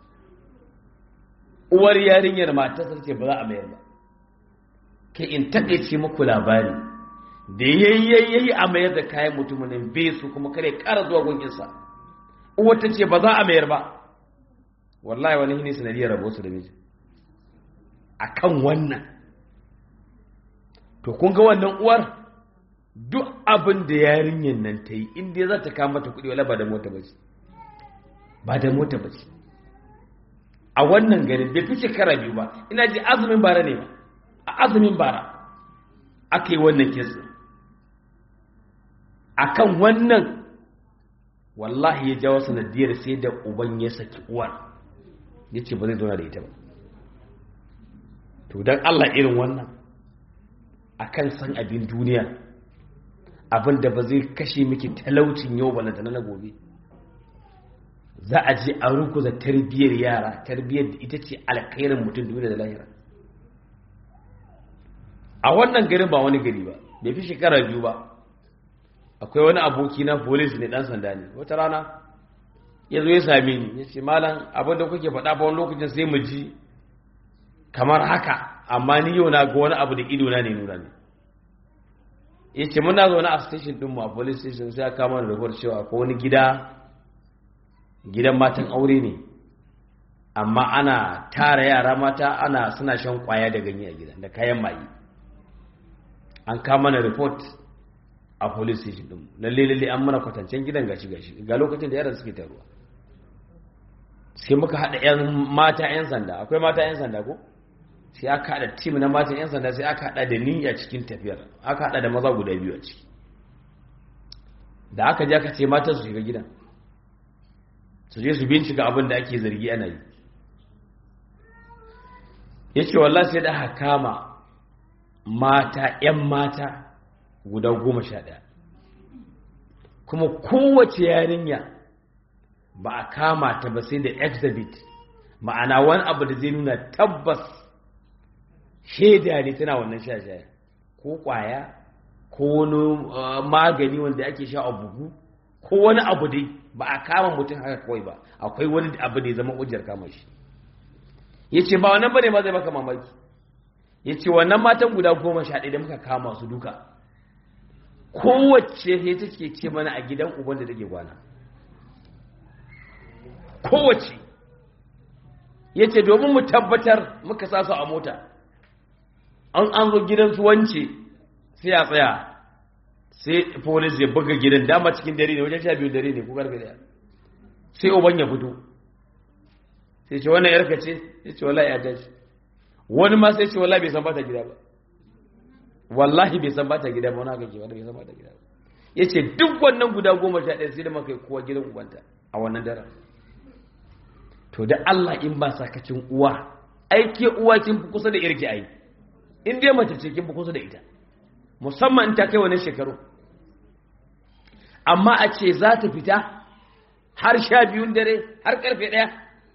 S1: uwar yarinyar matarsa ce ba za a bayar ba kai in takaice muku labari da yayyayi a mayar da kayan mutumin bai su kuma kare kara zuwa gunginsa uwar ta ce ba za a mayar ba wallahi wani ne sanadiyar rabo su da miji a kan wannan to kun ga wannan uwar duk abin da yarinyar nan ta yi inda za ta kama ta kuɗi wala ba da mota ba ce ba da mota ba ce a wannan garin bai fi shekara biyu ba ina ji azumin bara ne ba a azumin bara aka yi wannan kesa a kan wannan wallahi ya jawo sanadiyar sai da uban ya saki uwar ya ce ba zai zauna da ita ba to don allah irin wannan a kan san abin duniya abin da ba zai kashe miki talaucin yau ba na gobe za a je a rukuza tarbiyyar yara tarbiyyar da ita ce alkhairin mutum duniya da lahira a wannan garin ba wani gari ba bai fi shekara biyu ba akwai wani aboki na polis ne dan sanda ne wata rana ya zo ya same ni ya ce malam abin da kuke faɗa ba wani lokacin sai mu ji kamar haka amma ni yau na ga wani abu da ido na ne nuna ne ya ce muna zaune a station ɗinmu a police station sai aka kama da rahoton cewa akwai wani gida gidan matan aure ne amma ana tara yara mata ana suna shan kwaya da ganye a gidan da kayan maye an kama na report a police station din lalle lalle an mana kwatancen gidan gashi gashi ga lokacin da yaran suke taruwa sai muka hada yan mata yan sanda akwai mata yan sanda ko sai aka hada team na mata yan sanda sai aka hada da ni a cikin tafiyar aka hada da maza guda biyu a ciki da aka je aka ce mata su shiga gidan su je su bincika abin da ake zargi ana yi ya ce wallah sai da aka kama mata 'yan mata guda goma sha ɗaya kuma kowace yarinya ba a kama ta ba sai da exhibit ma'ana wani abu da zai nuna tabbas shaida ne tana wannan sha-shaya ko kwaya ko wani magani wanda ake sha a bugu ko wani abu dai ba a kama mutum haka kawai ba akwai wani abu da ya zama ujjar kama shi ya ce ba wannan bane ma zai maka mamaki ya ce wannan matan guda goma sha ɗaya da muka kama su duka kowace ne take ce mana a gidan uban da take gwana kowace ya ce domin mu tabbatar muka sa su a mota an an zo gidan su wance sai a tsaya sai polis ya buga gidan dama cikin dare ne wajen sha biyu dare ne ko karfe daya sai uban ya fito sai ce wannan yarka ce ya ce wallahi ya dace wani ma sai ce wallahi bai san bata gida ba wallahi bai san bata gida ba wani haka ke wanda bai san bata gida ba ya ce duk wannan guda goma sha ɗaya sai da maka kowa gidan ubanta a wannan daren to da Allah in ba sakacin uwa aike uwa kin fi kusa da irki ai in dai mace ce kin fi kusa da ita musamman in ta kai wani shekaru amma a ce za ta fita har sha biyun dare har karfe ɗaya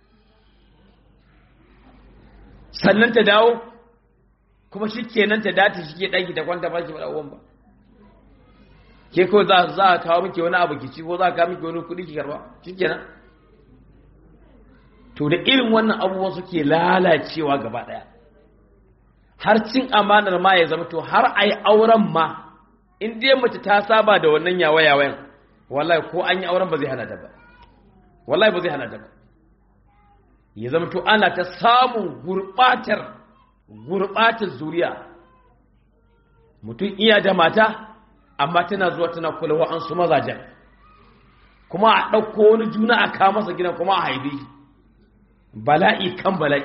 S1: sannan ta dawo kuma shi kenan ta dace shi ke ɗaki ta kwanta ba shi ba ɗauwan ba ke ko za za a kawo miki wani abu ki ci ko za a kawo miki wani kuɗi ki karba shikenan to da irin wannan abubuwan suke lalacewa gaba ɗaya har cin amanar ma ya zama to har a yi auren ma in dai mace ta saba da wannan yawa-yawayan wallahi ko an yi auren ba zai hana ta ba wallahi ba zai hana ta ba ya zama to ana ta samun gurɓatar gurɓatar zuriya mutum iya da mata amma tana zuwa tana kula wa'ansu mazajen kuma a ɗauko wani juna a kawo masa gidan kuma a haife shi bala'i kan bala'i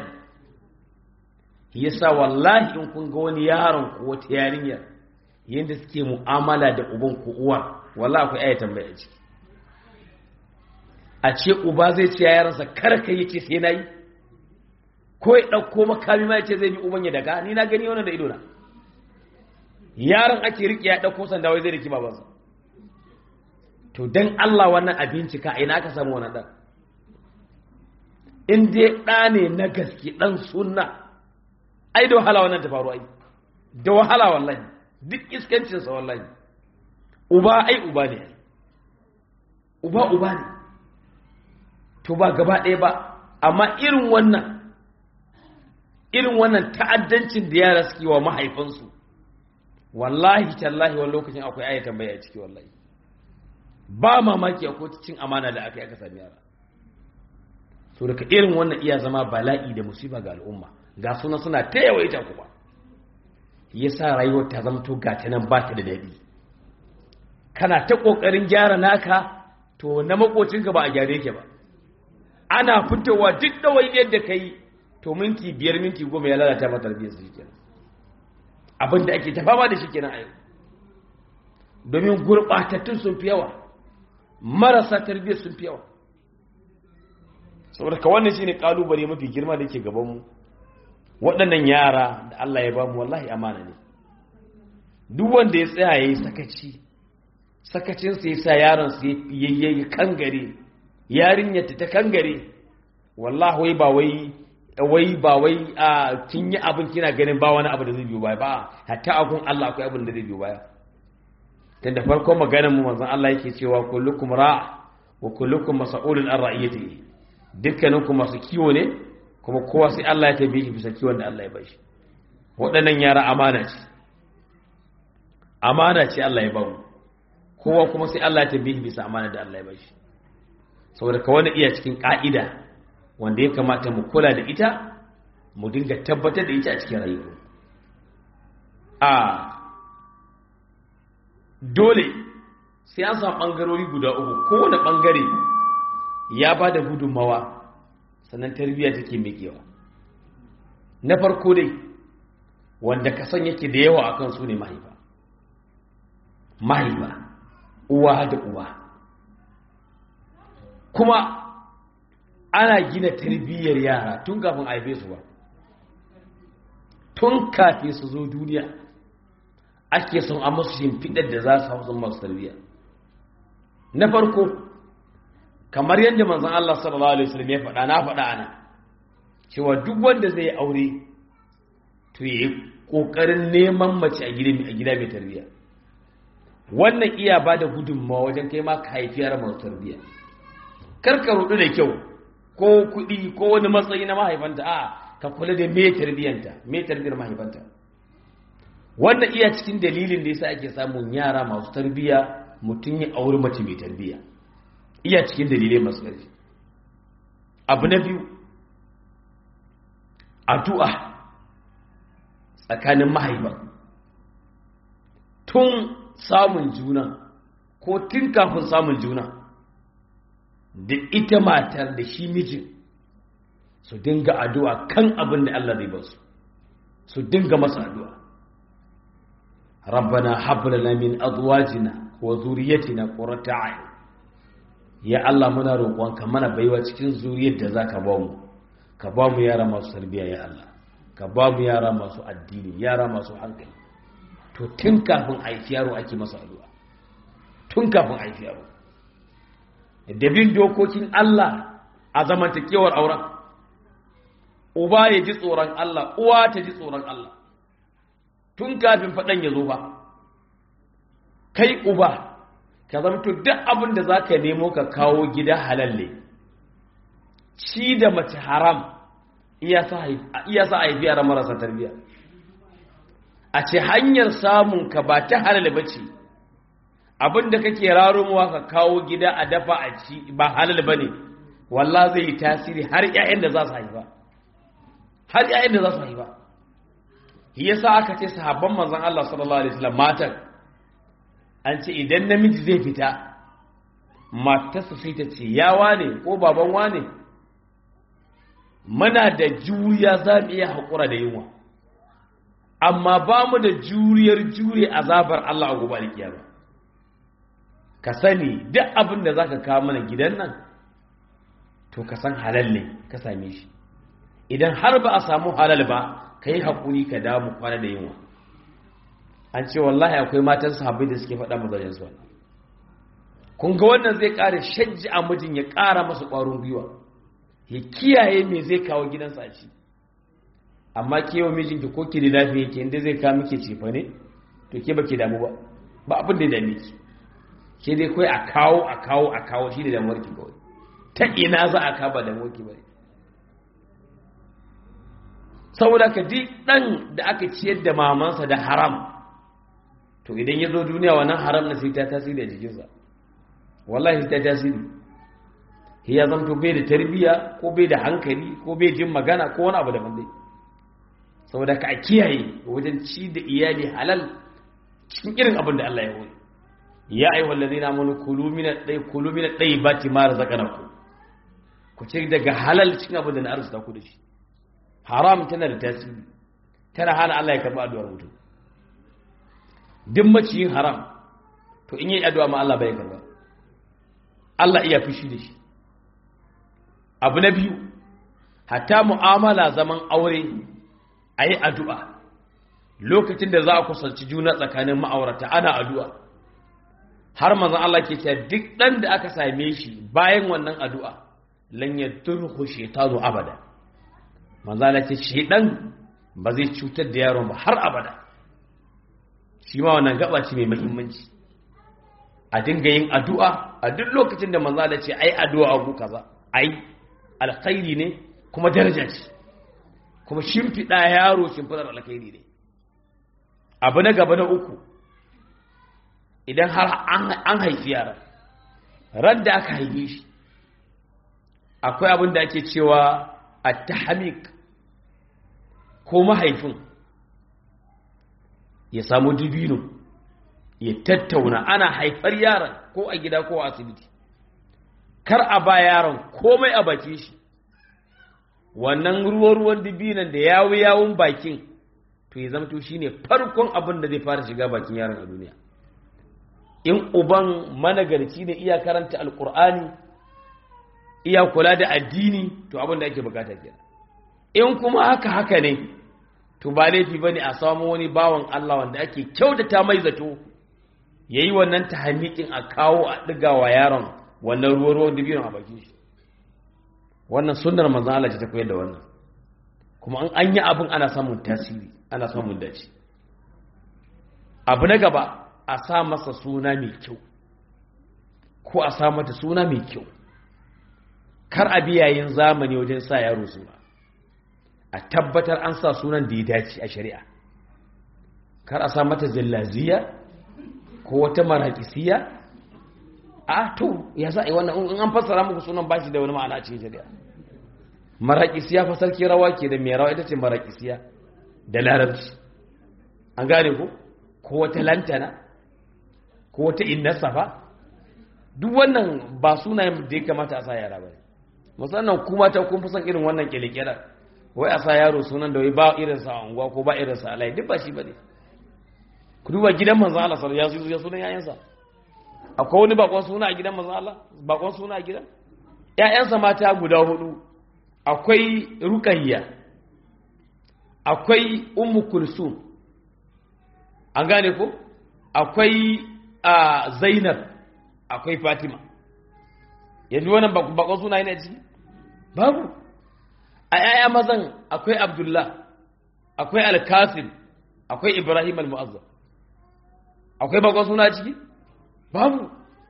S1: yasa wallahi in kun ga wani yaron ko wata yarinyar yadda suke mu'amala da uban ko uwa wallahi akwai aya tambaya ciki a ce uba zai ce yaransa kar ka yi ce sai nayi ko ya ɗauko makami ma ya ce zai bi uban ya daga ni na gani wannan da ido na yaron ake riƙe ya ɗauko sanda wai zai riki babansa to dan Allah wannan abinci ka ina aka samu wannan dan in dai ɗa ne na gaske ɗan sunna ai da wahala wannan ta faru ai da wahala wallahi duk iskancinsa wallahi uba ai uba ne uba uba ne to ba gaba ɗaya ba amma irin wannan irin wannan ta'addancin da yara suke wa mahaifansu wallahi tallahi wani lokacin akwai aya tambaya a ciki wallahi ba mamaki akwai cin amana da aka yi aka sami yara so daga irin wannan iya zama bala'i da musiba ga al'umma ga suna suna ta yawaita kuma ya sa rayuwar ta zama to gata nan ba ta da daɗi kana ta ƙoƙarin gyara naka to na makocinka ba a gyare ke ba ana fitowa duk ɗawai yadda ka yi to minti biyar minti goma ya lalata ma tarbiyyar su kenan abin da ake tafama da shi kenan a yau domin gurɓatattun sun fi yawa marasa tarbiyyar sun fi yawa saboda ka wannan shine kalubale mafi girma da ke gabanmu waɗannan yara da Allah ya bamu wallahi amana ne duk wanda ya tsaya yayi sakaci sakacin sa yasa yaron sa yayi kangare yarinyar ta kangare wallahi wai ba wai wai ba wai a kin yi abin kina ganin ba wani abu da zai biyo baya ba hatta akun Allah akwai abin da zai biyo baya tunda farkon maganar mu manzon Allah yake cewa kullukum ra' wa kullukum mas'ulun an ra'iyatihi dukkaninku masu kiwo ne kuma kowa sai Allah ya tabi shi bisa kiwon da Allah ya bashi waɗannan yara amana ce amana ce Allah ya ba mu kowa kuma sai Allah ya tabi shi bisa amana da Allah ya bashi saboda ka wani iya cikin ka'ida wanda ya kamata mu kula da ita mu dinga tabbatar da ita a cikin rayuwa a dole sai an samu ɓangarori guda uku kowane ɓangare ya ba da gudunmawa sannan tarbiyya take miƙewa na farko dai wanda ka san yake da yawa akan su ne mahaifa mahaifa uwa da uwa kuma ana gina tarbiyyar yara tun kafin haife su ba tun kafin su zo duniya ake son a masu shimfiɗar da za su hau sun masu tarbiyya na farko kamar yadda manzon Allah sallallahu alaihi wasallam ya faɗa na faɗa ana cewa duk wanda zai aure to yi kokarin neman mace a gida a gida mai tarbiyya wannan iya bada gudunmawa wajen kai ma ka haifi yara masu tarbiyya kar ka rudu da kyau ko kuɗi ko wani matsayi na mahaifanta a ka kula da me tarbiyyanta me tarbiyyar mahaifanta wannan iya cikin dalilin da yasa ake samun yara masu tarbiyya mutum ya auri mace mai tarbiyya iya cikin dalilai masu ƙarfi abu na biyu addu'a tsakanin mahaifa tun samun juna ko tun kafin samun juna da ita matar da shi mijin su dinga addu'a kan abin da Allah zai basu su dinga masa addu'a rabbana hablana min azwajina wa zuriyatina qurrata a'yun ya Allah muna roƙonka mana baiwa cikin zuriyar da zaka ba mu ka ba mu yara masu tarbiyya ya Allah ka ba mu yara masu addini yara masu hankali to tun kafin haifi yaro ake masa addu'a tun kafin haifi yaro da bin dokokin Allah a zamantakewar auren uba ya ji tsoron Allah uwa ta ji tsoron Allah tun kafin faɗan ya zo ba kai uba ka zamto duk abin da za ka nemo ka kawo gida halalle ci da mace haram iya sa haifi yara marasa tarbiyya a ce hanyar samun ka ba ta halal ba ce abin da kake raromuwa ka kawo gida a dafa a ci ba halal ba ne walla zai yi tasiri har 'ya'yan da za su haifa har 'ya'yan da za su haifa yasa aka ce sahabban manzon Allah sallallahu alaihi wasallam matan an ce idan namiji zai fita matarsa sai ta ce ya wane ko baban wane muna da juriya za mu iya haƙura da yunwa amma ba mu da juriyar jure azabar Allah a gobe alkiyama ka sani duk abin da zaka kawo mana gidan nan to ka san halal ne ka same shi idan har ba a samu halal ba ka yi haƙuri ka damu kwana da yunwa an ce wallahi akwai matan sahabbai da suke faɗa mazajen su wannan kun ga wannan zai ƙara shajji a mijin ya ƙara masa ƙwarin gwiwa ya kiyaye me zai kawo gidansa a ci amma ke wa mijinki ko ki da lafiya ke inda zai kawo miki cefa ne to ke baki damu ba ba abin da dame ki ke dai kawai a kawo a kawo a kawo shi da damuwar ki kawai ta ina za a kaba damuwar ki bane saboda ka ji dan da aka ciyar da mamansa da haram to idan ya zo duniya wannan haram na sai ta tasiri a jikinsa wallahi sai ta tasiri ya zamto bai da tarbiya ko bai da hankali ko bai jin magana ko wani abu da dai saboda ka kiyaye wajen ci da iyali halal cikin irin abin da Allah ya wuri ya ayi wallazi na munu kulu min dai kulu min dai bati ma razaqnaku ku ce daga halal cikin abin da na arzuta ku da shi haram tana da tasiri tana hana Allah ya karba addu'ar mutum duk maciyin haram to in yi addu'a ma Allah bai karba Allah iya fushi da shi abu na biyu hatta mu'amala zaman aure a yi addu'a lokacin da za a kusanci juna tsakanin ma'aurata ana addu'a har mazan Allah ke cewa duk ɗan da aka same shi bayan wannan addu'a lanyar turhu shetanu abada manzala ce shedan ba zai cutar da yaron ba har abada shi ma wannan gaba ce mai muhimmanci a dinga yin addu'a a duk lokacin da manzala ce ai addu'a a kaza ai alkhairi ne kuma daraja ce kuma shimfiɗa yaro shimfiɗar alkhairi ne abu na gaba na uku idan har an haifi yara ran da aka haife shi akwai abin da ake cewa a tahamik ko mahaifin ya samu dubino ya tattauna ana haifar yaron ko a gida ko a asibiti kar a ba yaron komai a baki shi wannan ruwan-ruwan dubinan da yawo yawon bakin to ya zama to shine farkon abin da zai fara shiga bakin yaron a duniya in uban managarci ne iya karanta alkur'ani iya kula da addini to abin da ake bukata kenan in kuma haka haka ne to ba laifi bane a samu wani bawan Allah wanda ake kyautata mai zato yayi wannan tahanikin a kawo a diga wa yaron wannan ruwan ruwan dubino a bakin shi wannan sunnar manzon Allah ce ta koyar da wannan kuma an an yi abin ana samun tasiri ana samun dace abu na gaba a sa masa suna mai kyau ko a sa mata suna mai kyau kar a biyayin zamani wajen sa yaro suna a tabbatar an sa sunan da ya dace a shari'a kar a sa mata zallaziya ko wata marakisiya a to ya za a yi wannan in an fassara muku sunan bashi da wani ma'ana cikin shari'a marakisiya fa sarki rawa ke da mai rawa ita ce marakisiya da larabci an gane ko ko wata lantana ko wata innasa fa duk wannan ba sunayen da ya kamata a sa yara ba musamman kuma ta kun fi son irin wannan kyalekyala wai a sa yaro sunan da wai ba irinsa a unguwa ko ba irinsa a layi duk ba shi ba ne ku duba gidan manzo Allah sallallahu alaihi wasallam ya sunan yayansa akwai wani bakon suna a gidan manzo Allah bakon suna a gidan ƴaƴansa mata guda hudu akwai ruqayya akwai ummu kulsum an gane ko akwai zainab akwai fatima yanzu wannan bakon suna yana ciki babu a ‘ya'ya mazan akwai abdullah akwai alkasim akwai ibrahim al-mu'azzam akwai bakon suna ciki babu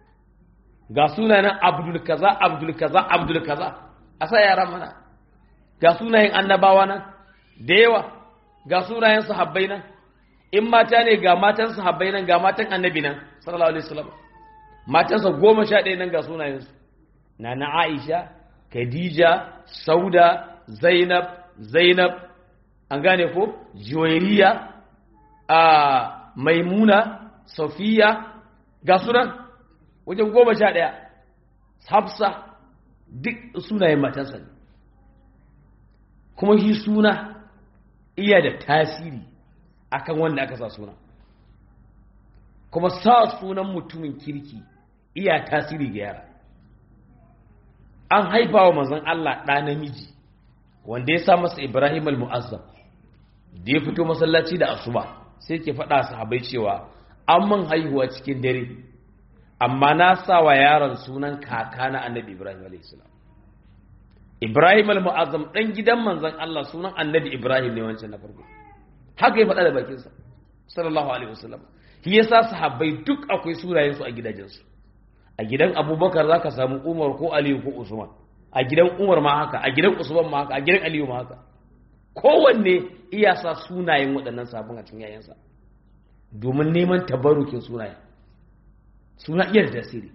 S1: ga sunayen abdul kaza abdul kaza abdul kaza a sa yaran mana ga sunayen annabawa nan da yawa ga sunayen sahabbai nan in mata ne ga matan sahabbai nan ga matan annabi nan sallallahu alaihi wasallam matansa goma sha ɗaya nan ga sunayensu na na aisha khadija sauda zainab zainab an gane ko juwairiya a maimuna safiya ga sunan wajen goma sha ɗaya hafsa duk sunayen matansa ne kuma shi suna iya da tasiri akan wanda aka sa suna kuma sa sunan mutumin kirki iya tasiri ga yara an haifa wa manzon Allah ɗa namiji wanda ya sa masa Ibrahim al-Mu'azzam da ya fito masallaci da asuba sai ke faɗa sahabbai cewa an man haihuwa cikin dare amma na sa wa yaron sunan kaka na annabi Ibrahim a.s. Ibrahim al-Mu'azzam ɗan gidan manzon Allah sunan annabi Ibrahim ne wancan na farko haka ya faɗa da bakinsa sallallahu alaihi wasallam shi yasa sahabbai duk akwai sunayensu a gidajensu a gidan abubakar za ka samu umar ko aliyu ko usman a gidan umar ma haka a gidan usman ma haka a gidan aliyu ma haka kowanne iya sa sunayen waɗannan sabon a cikin yayansa domin neman tabarukin sunayen suna iya da tasiri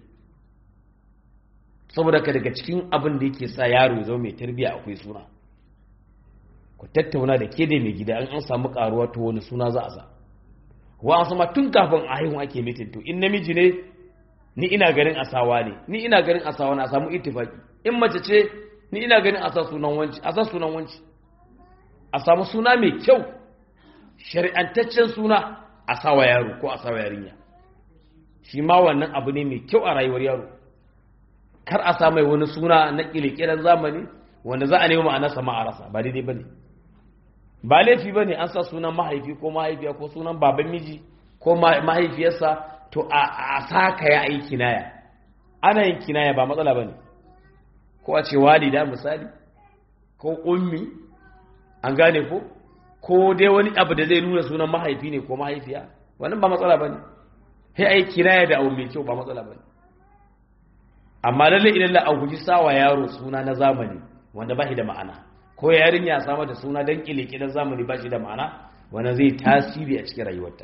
S1: saboda ka daga cikin abin da yake sa yaro ya zama mai tarbiyya akwai suna ku tattauna da ke da mai gida an an samu karuwa to wani suna za a sa wa an sama tun kafin a haihu ake mitin to in namiji ne ni ina ganin asawa ne ni ina ganin asawa na samu ittifaki in mace ce ni ina ganin asa sunan wanci asa sunan wanci a samu suna mai kyau shari'antaccen suna a sawa yaro ko a sawa yarinya shi ma wannan abu ne mai kyau a rayuwar yaro kar a sa mai wani suna na kirkiran zamani wanda za a nemi ma'anarsa ma a rasa ba daidai bane ba laifi bane an sa sunan mahaifi ko mahaifiya ko sunan baban miji ko mahaifiyarsa to a saka ya yi kinaya ana yin kinaya ba matsala ba ne ko a ce walida misali ko ummi an gane ko ko dai wani abu da zai nuna sunan mahaifi ne ko mahaifiya wannan ba matsala ba ne sai a yi kinaya da abu mai kyau ba matsala ba ne amma lalle idan la guji sawa yaro suna na zamani wanda ba shi da ma'ana ko yarinya samar da suna don kile zamani ba shi da ma'ana wanda zai tasiri a cikin rayuwarta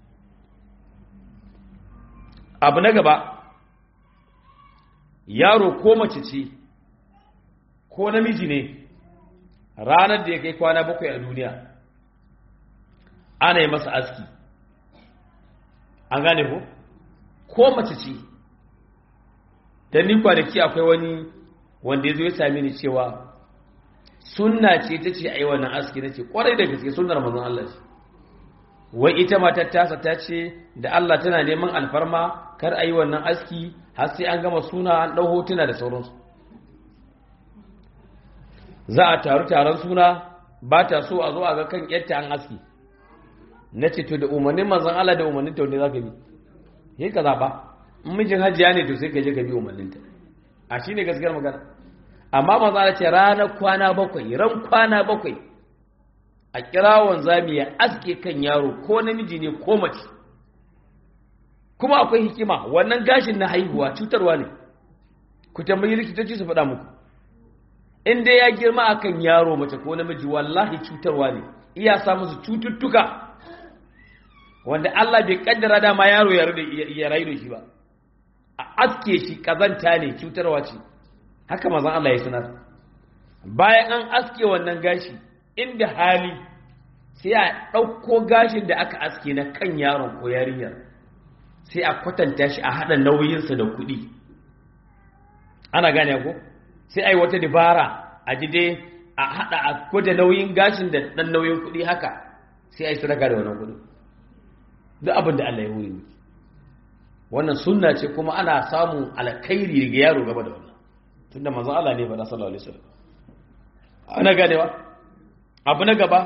S1: abu na gaba yaro ko mace ce ko namiji ne ranar da ya kai kwana bakwai a duniya ana yi masa aski an gane ko ko mace ce don ni kwanaki akwai wani wanda ya zo ya sami ni cewa sunna ce ta ce a yi wannan aski na ce kwarai da gaske sunnar mazan Allah ce wai ita matar tasa ta ce da Allah tana neman alfarma kar a yi wannan aski har sai an gama suna an ɗau hotuna da sauransu za a taru taron suna ba ta so a zo a ga kan yadda an aski na ce to da umarnin manzan Allah da umarnin ta wanda za ka bi yi ka zaɓa in mijin hajiya ne to sai ka je ka bi umarninta a shi ne gaskiyar magana amma manzan Allah ce ranar kwana bakwai ran kwana bakwai a kira wanzami ya aske kan yaro ko namiji ne ko mace kuma akwai hikima wannan gashin na haihuwa cutarwa ne ku tambayi likitoci su faɗa muku in dai ya girma akan yaro mace ko namiji wallahi cutarwa ne iya sa musu cututtuka wanda Allah bai kaddara dama yaro ya rayu da shi ba a aske shi kazanta ne cutarwa ce haka mazan Allah ya sanar bayan an aske wannan gashi inda hali sai a ɗauko gashin da aka aske na kan yaron ko yarinyar sai a kwatanta shi a haɗa nauyinsa da kuɗi ana gane ko sai a yi wata dabara a ji dai a haɗa a gwada nauyin gashin da ɗan nauyin kuɗi haka sai a yi sadaka da wannan kuɗi duk abin da Allah ya huri miki wannan sunna ce kuma ana samun alkhairi daga yaro gaba da wannan tunda manzon Allah ne faɗa sallallahu alaihi wasallam ana ganewa abu na gaba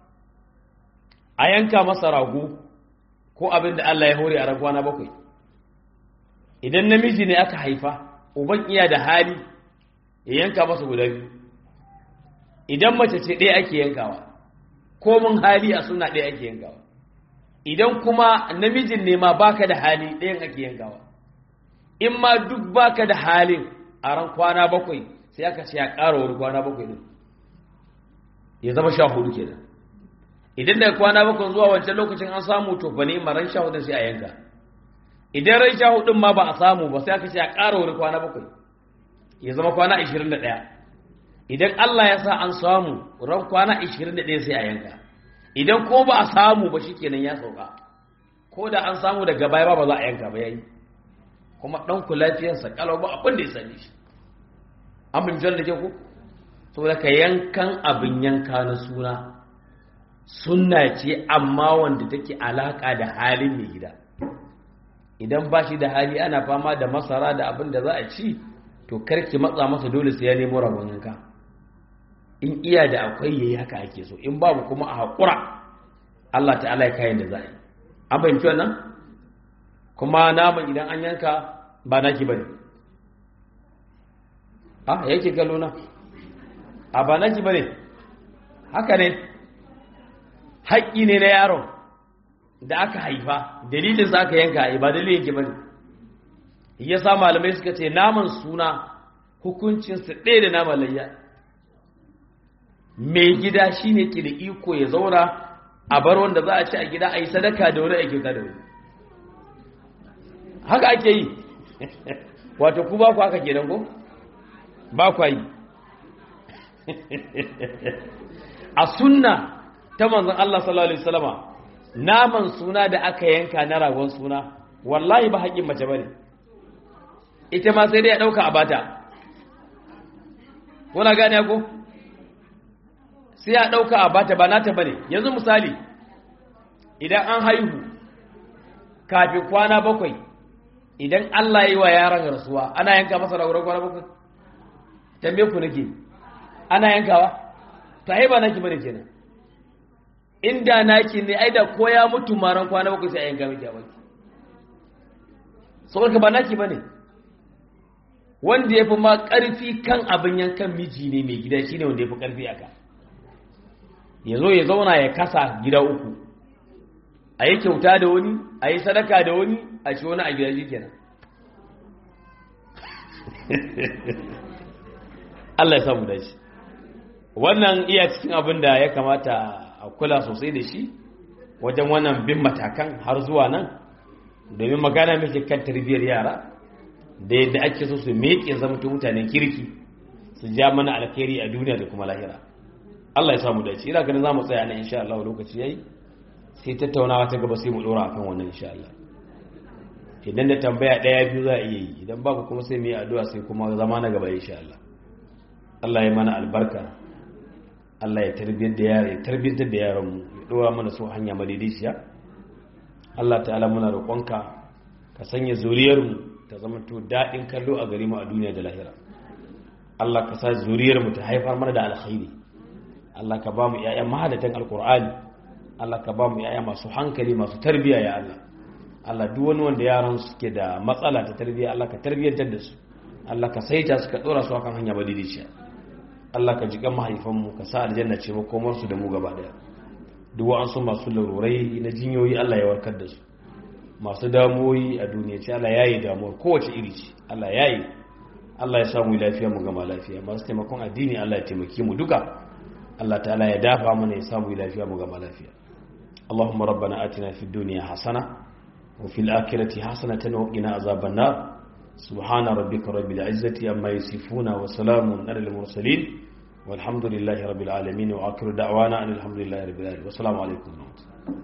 S1: a yanka masa rago ko abin da Allah ya hore a raguwa na bakwai idan namiji ne aka haifa uban iya da hali ya yanka masa guda biyu idan mace ce ɗaya ake yankawa ko mun hali a suna ɗaya ake yankawa idan kuma namijin ne ma baka da hali ɗayan ake yankawa in ma duk baka da halin a ran kwana bakwai sai aka ce ya ƙara wani kwana bakwai din ya zama sha hudu kenan idan daga kwana bakwai zuwa wancan lokacin an samu to ba ne ran sha hudun sai a yanka idan ran sha hudun ma ba a samu ba sai aka ce ya ƙara wani kwana bakwai ya zama kwana ashirin da ɗaya idan Allah ya sa an samu ran kwana ashirin da ɗaya sai a yanka idan ko ba a samu ba shikenan ya sauka ko da an samu daga baya ba ba za a yanka ba yayi kuma ɗan ku lafiyarsa kalau ba abin da ya sani shi an bin da ke ku saboda ka yankan abin yanka na suna sunna ce amma wanda take alaka da halin mai gida idan ba shi da hali ana fama da masara da abin da za a ci to karki matsa masa dole sai ya nemo rabon yanka in iya da akwai yayi haka ake so in babu kuma a haƙura Allah ta'ala ya kayan da za a yi an fahimci wannan kuma naman idan an yanka ba naki bane ah yake kallo na a ba naki bane haka ne haƙƙi ne na yaron da aka haifa dalilin sa aka yanka ba dalilin yake bane ya sa malamai suka ce naman suna hukuncinsa ɗaya da naman layya mai gida shine ke da iko ya zauna a bar wanda za a ci a gida a yi sadaka da wani a kyauta da wani haka ake yi wato ku ba ku haka kenan ko ba ku yi a sunna ta manzon Allah sallallahu alaihi wasallama naman suna da aka yanka na ragon suna wallahi ba haƙin mace bane ita ma sai dai ya dauka a bata kuna gane ko sai ya dauka a bata ba nata bane yanzu misali idan an haihu kafin kwana bakwai idan Allah yi wa yaron rasuwa ana yanka masa ragon kwana bakwai tambaye ku nake ana yankawa to ai ba naki bane kenan inda naki ne ai da ko ya mutu maran kwana bakwai sai a yanka miki a baki saboda ba naki bane wanda yafi ma karfi kan abin yankan miji ne mai gida shine wanda yafi karfi aka yazo ya zauna ya kasa gida uku a yi kyauta da wani a yi sadaka da wani a ci wani a gida shi kenan Allah ya samu da shi wannan iya cikin abin da ya kamata a kula sosai da shi wajen wannan bin matakan har zuwa nan domin magana muke kan tarbiyyar yara da yadda ake so su meƙe zamto mutanen kirki su ja mana alkhairi a duniya da kuma lahira Allah ya samu da shi ina ganin za mu tsaya nan insha Allah lokaci yayi sai tattaunawa ta gaba sai mu dora akan wannan insha Allah idan da tambaya daya biyu za a iya yi idan babu kuma sai mu yi addu'a sai kuma zama na gaba insha Allah Allah ya mana albarka Allah ya tarbiyyar da yara ya tarbiyyar da yaran mu ya dora mana su hanya madaidaiciya Allah ta'ala muna roƙonka ka sanya zuriyar mu ta zama to dadin kallo a gare mu a duniya da lahira Allah ka sa zuriyar mu ta haifar mana da alkhairi Allah ka ba mu ƴaƴan mahadatan alqur'ani Allah ka ba mu ƴaƴa masu hankali masu tarbiyya ya Allah Allah duk wani wanda yaran suke da matsala ta tarbiyya Allah ka tarbiyyantar da su Allah ka saita su ka dora su akan hanya madaidaiciya Allah ka jikan mahaifanmu ka sa aljanna ce makomarsu da mu gaba daya duk wa'ansu masu larurai na jinyoyi Allah ya warkar da su masu damuwoyi a duniya ce Allah yayi damuwar kowace iri ce Allah yayi Allah ya samu lafiya mu gama lafiya masu taimakon addini Allah ya taimake mu duka Allah ta'ala ya dafa mana ya samu lafiya mu gama lafiya اللهم ربنا آتنا في الدنيا حسنة وفي الآخرة حسنة وقنا عذاب النار سبحان ربك رب العزة أما يصفون وسلام على المرسلين والحمد لله رب العالمين وآخر دعوانا أن الحمد لله رب العالمين والسلام عليكم ورحمة الله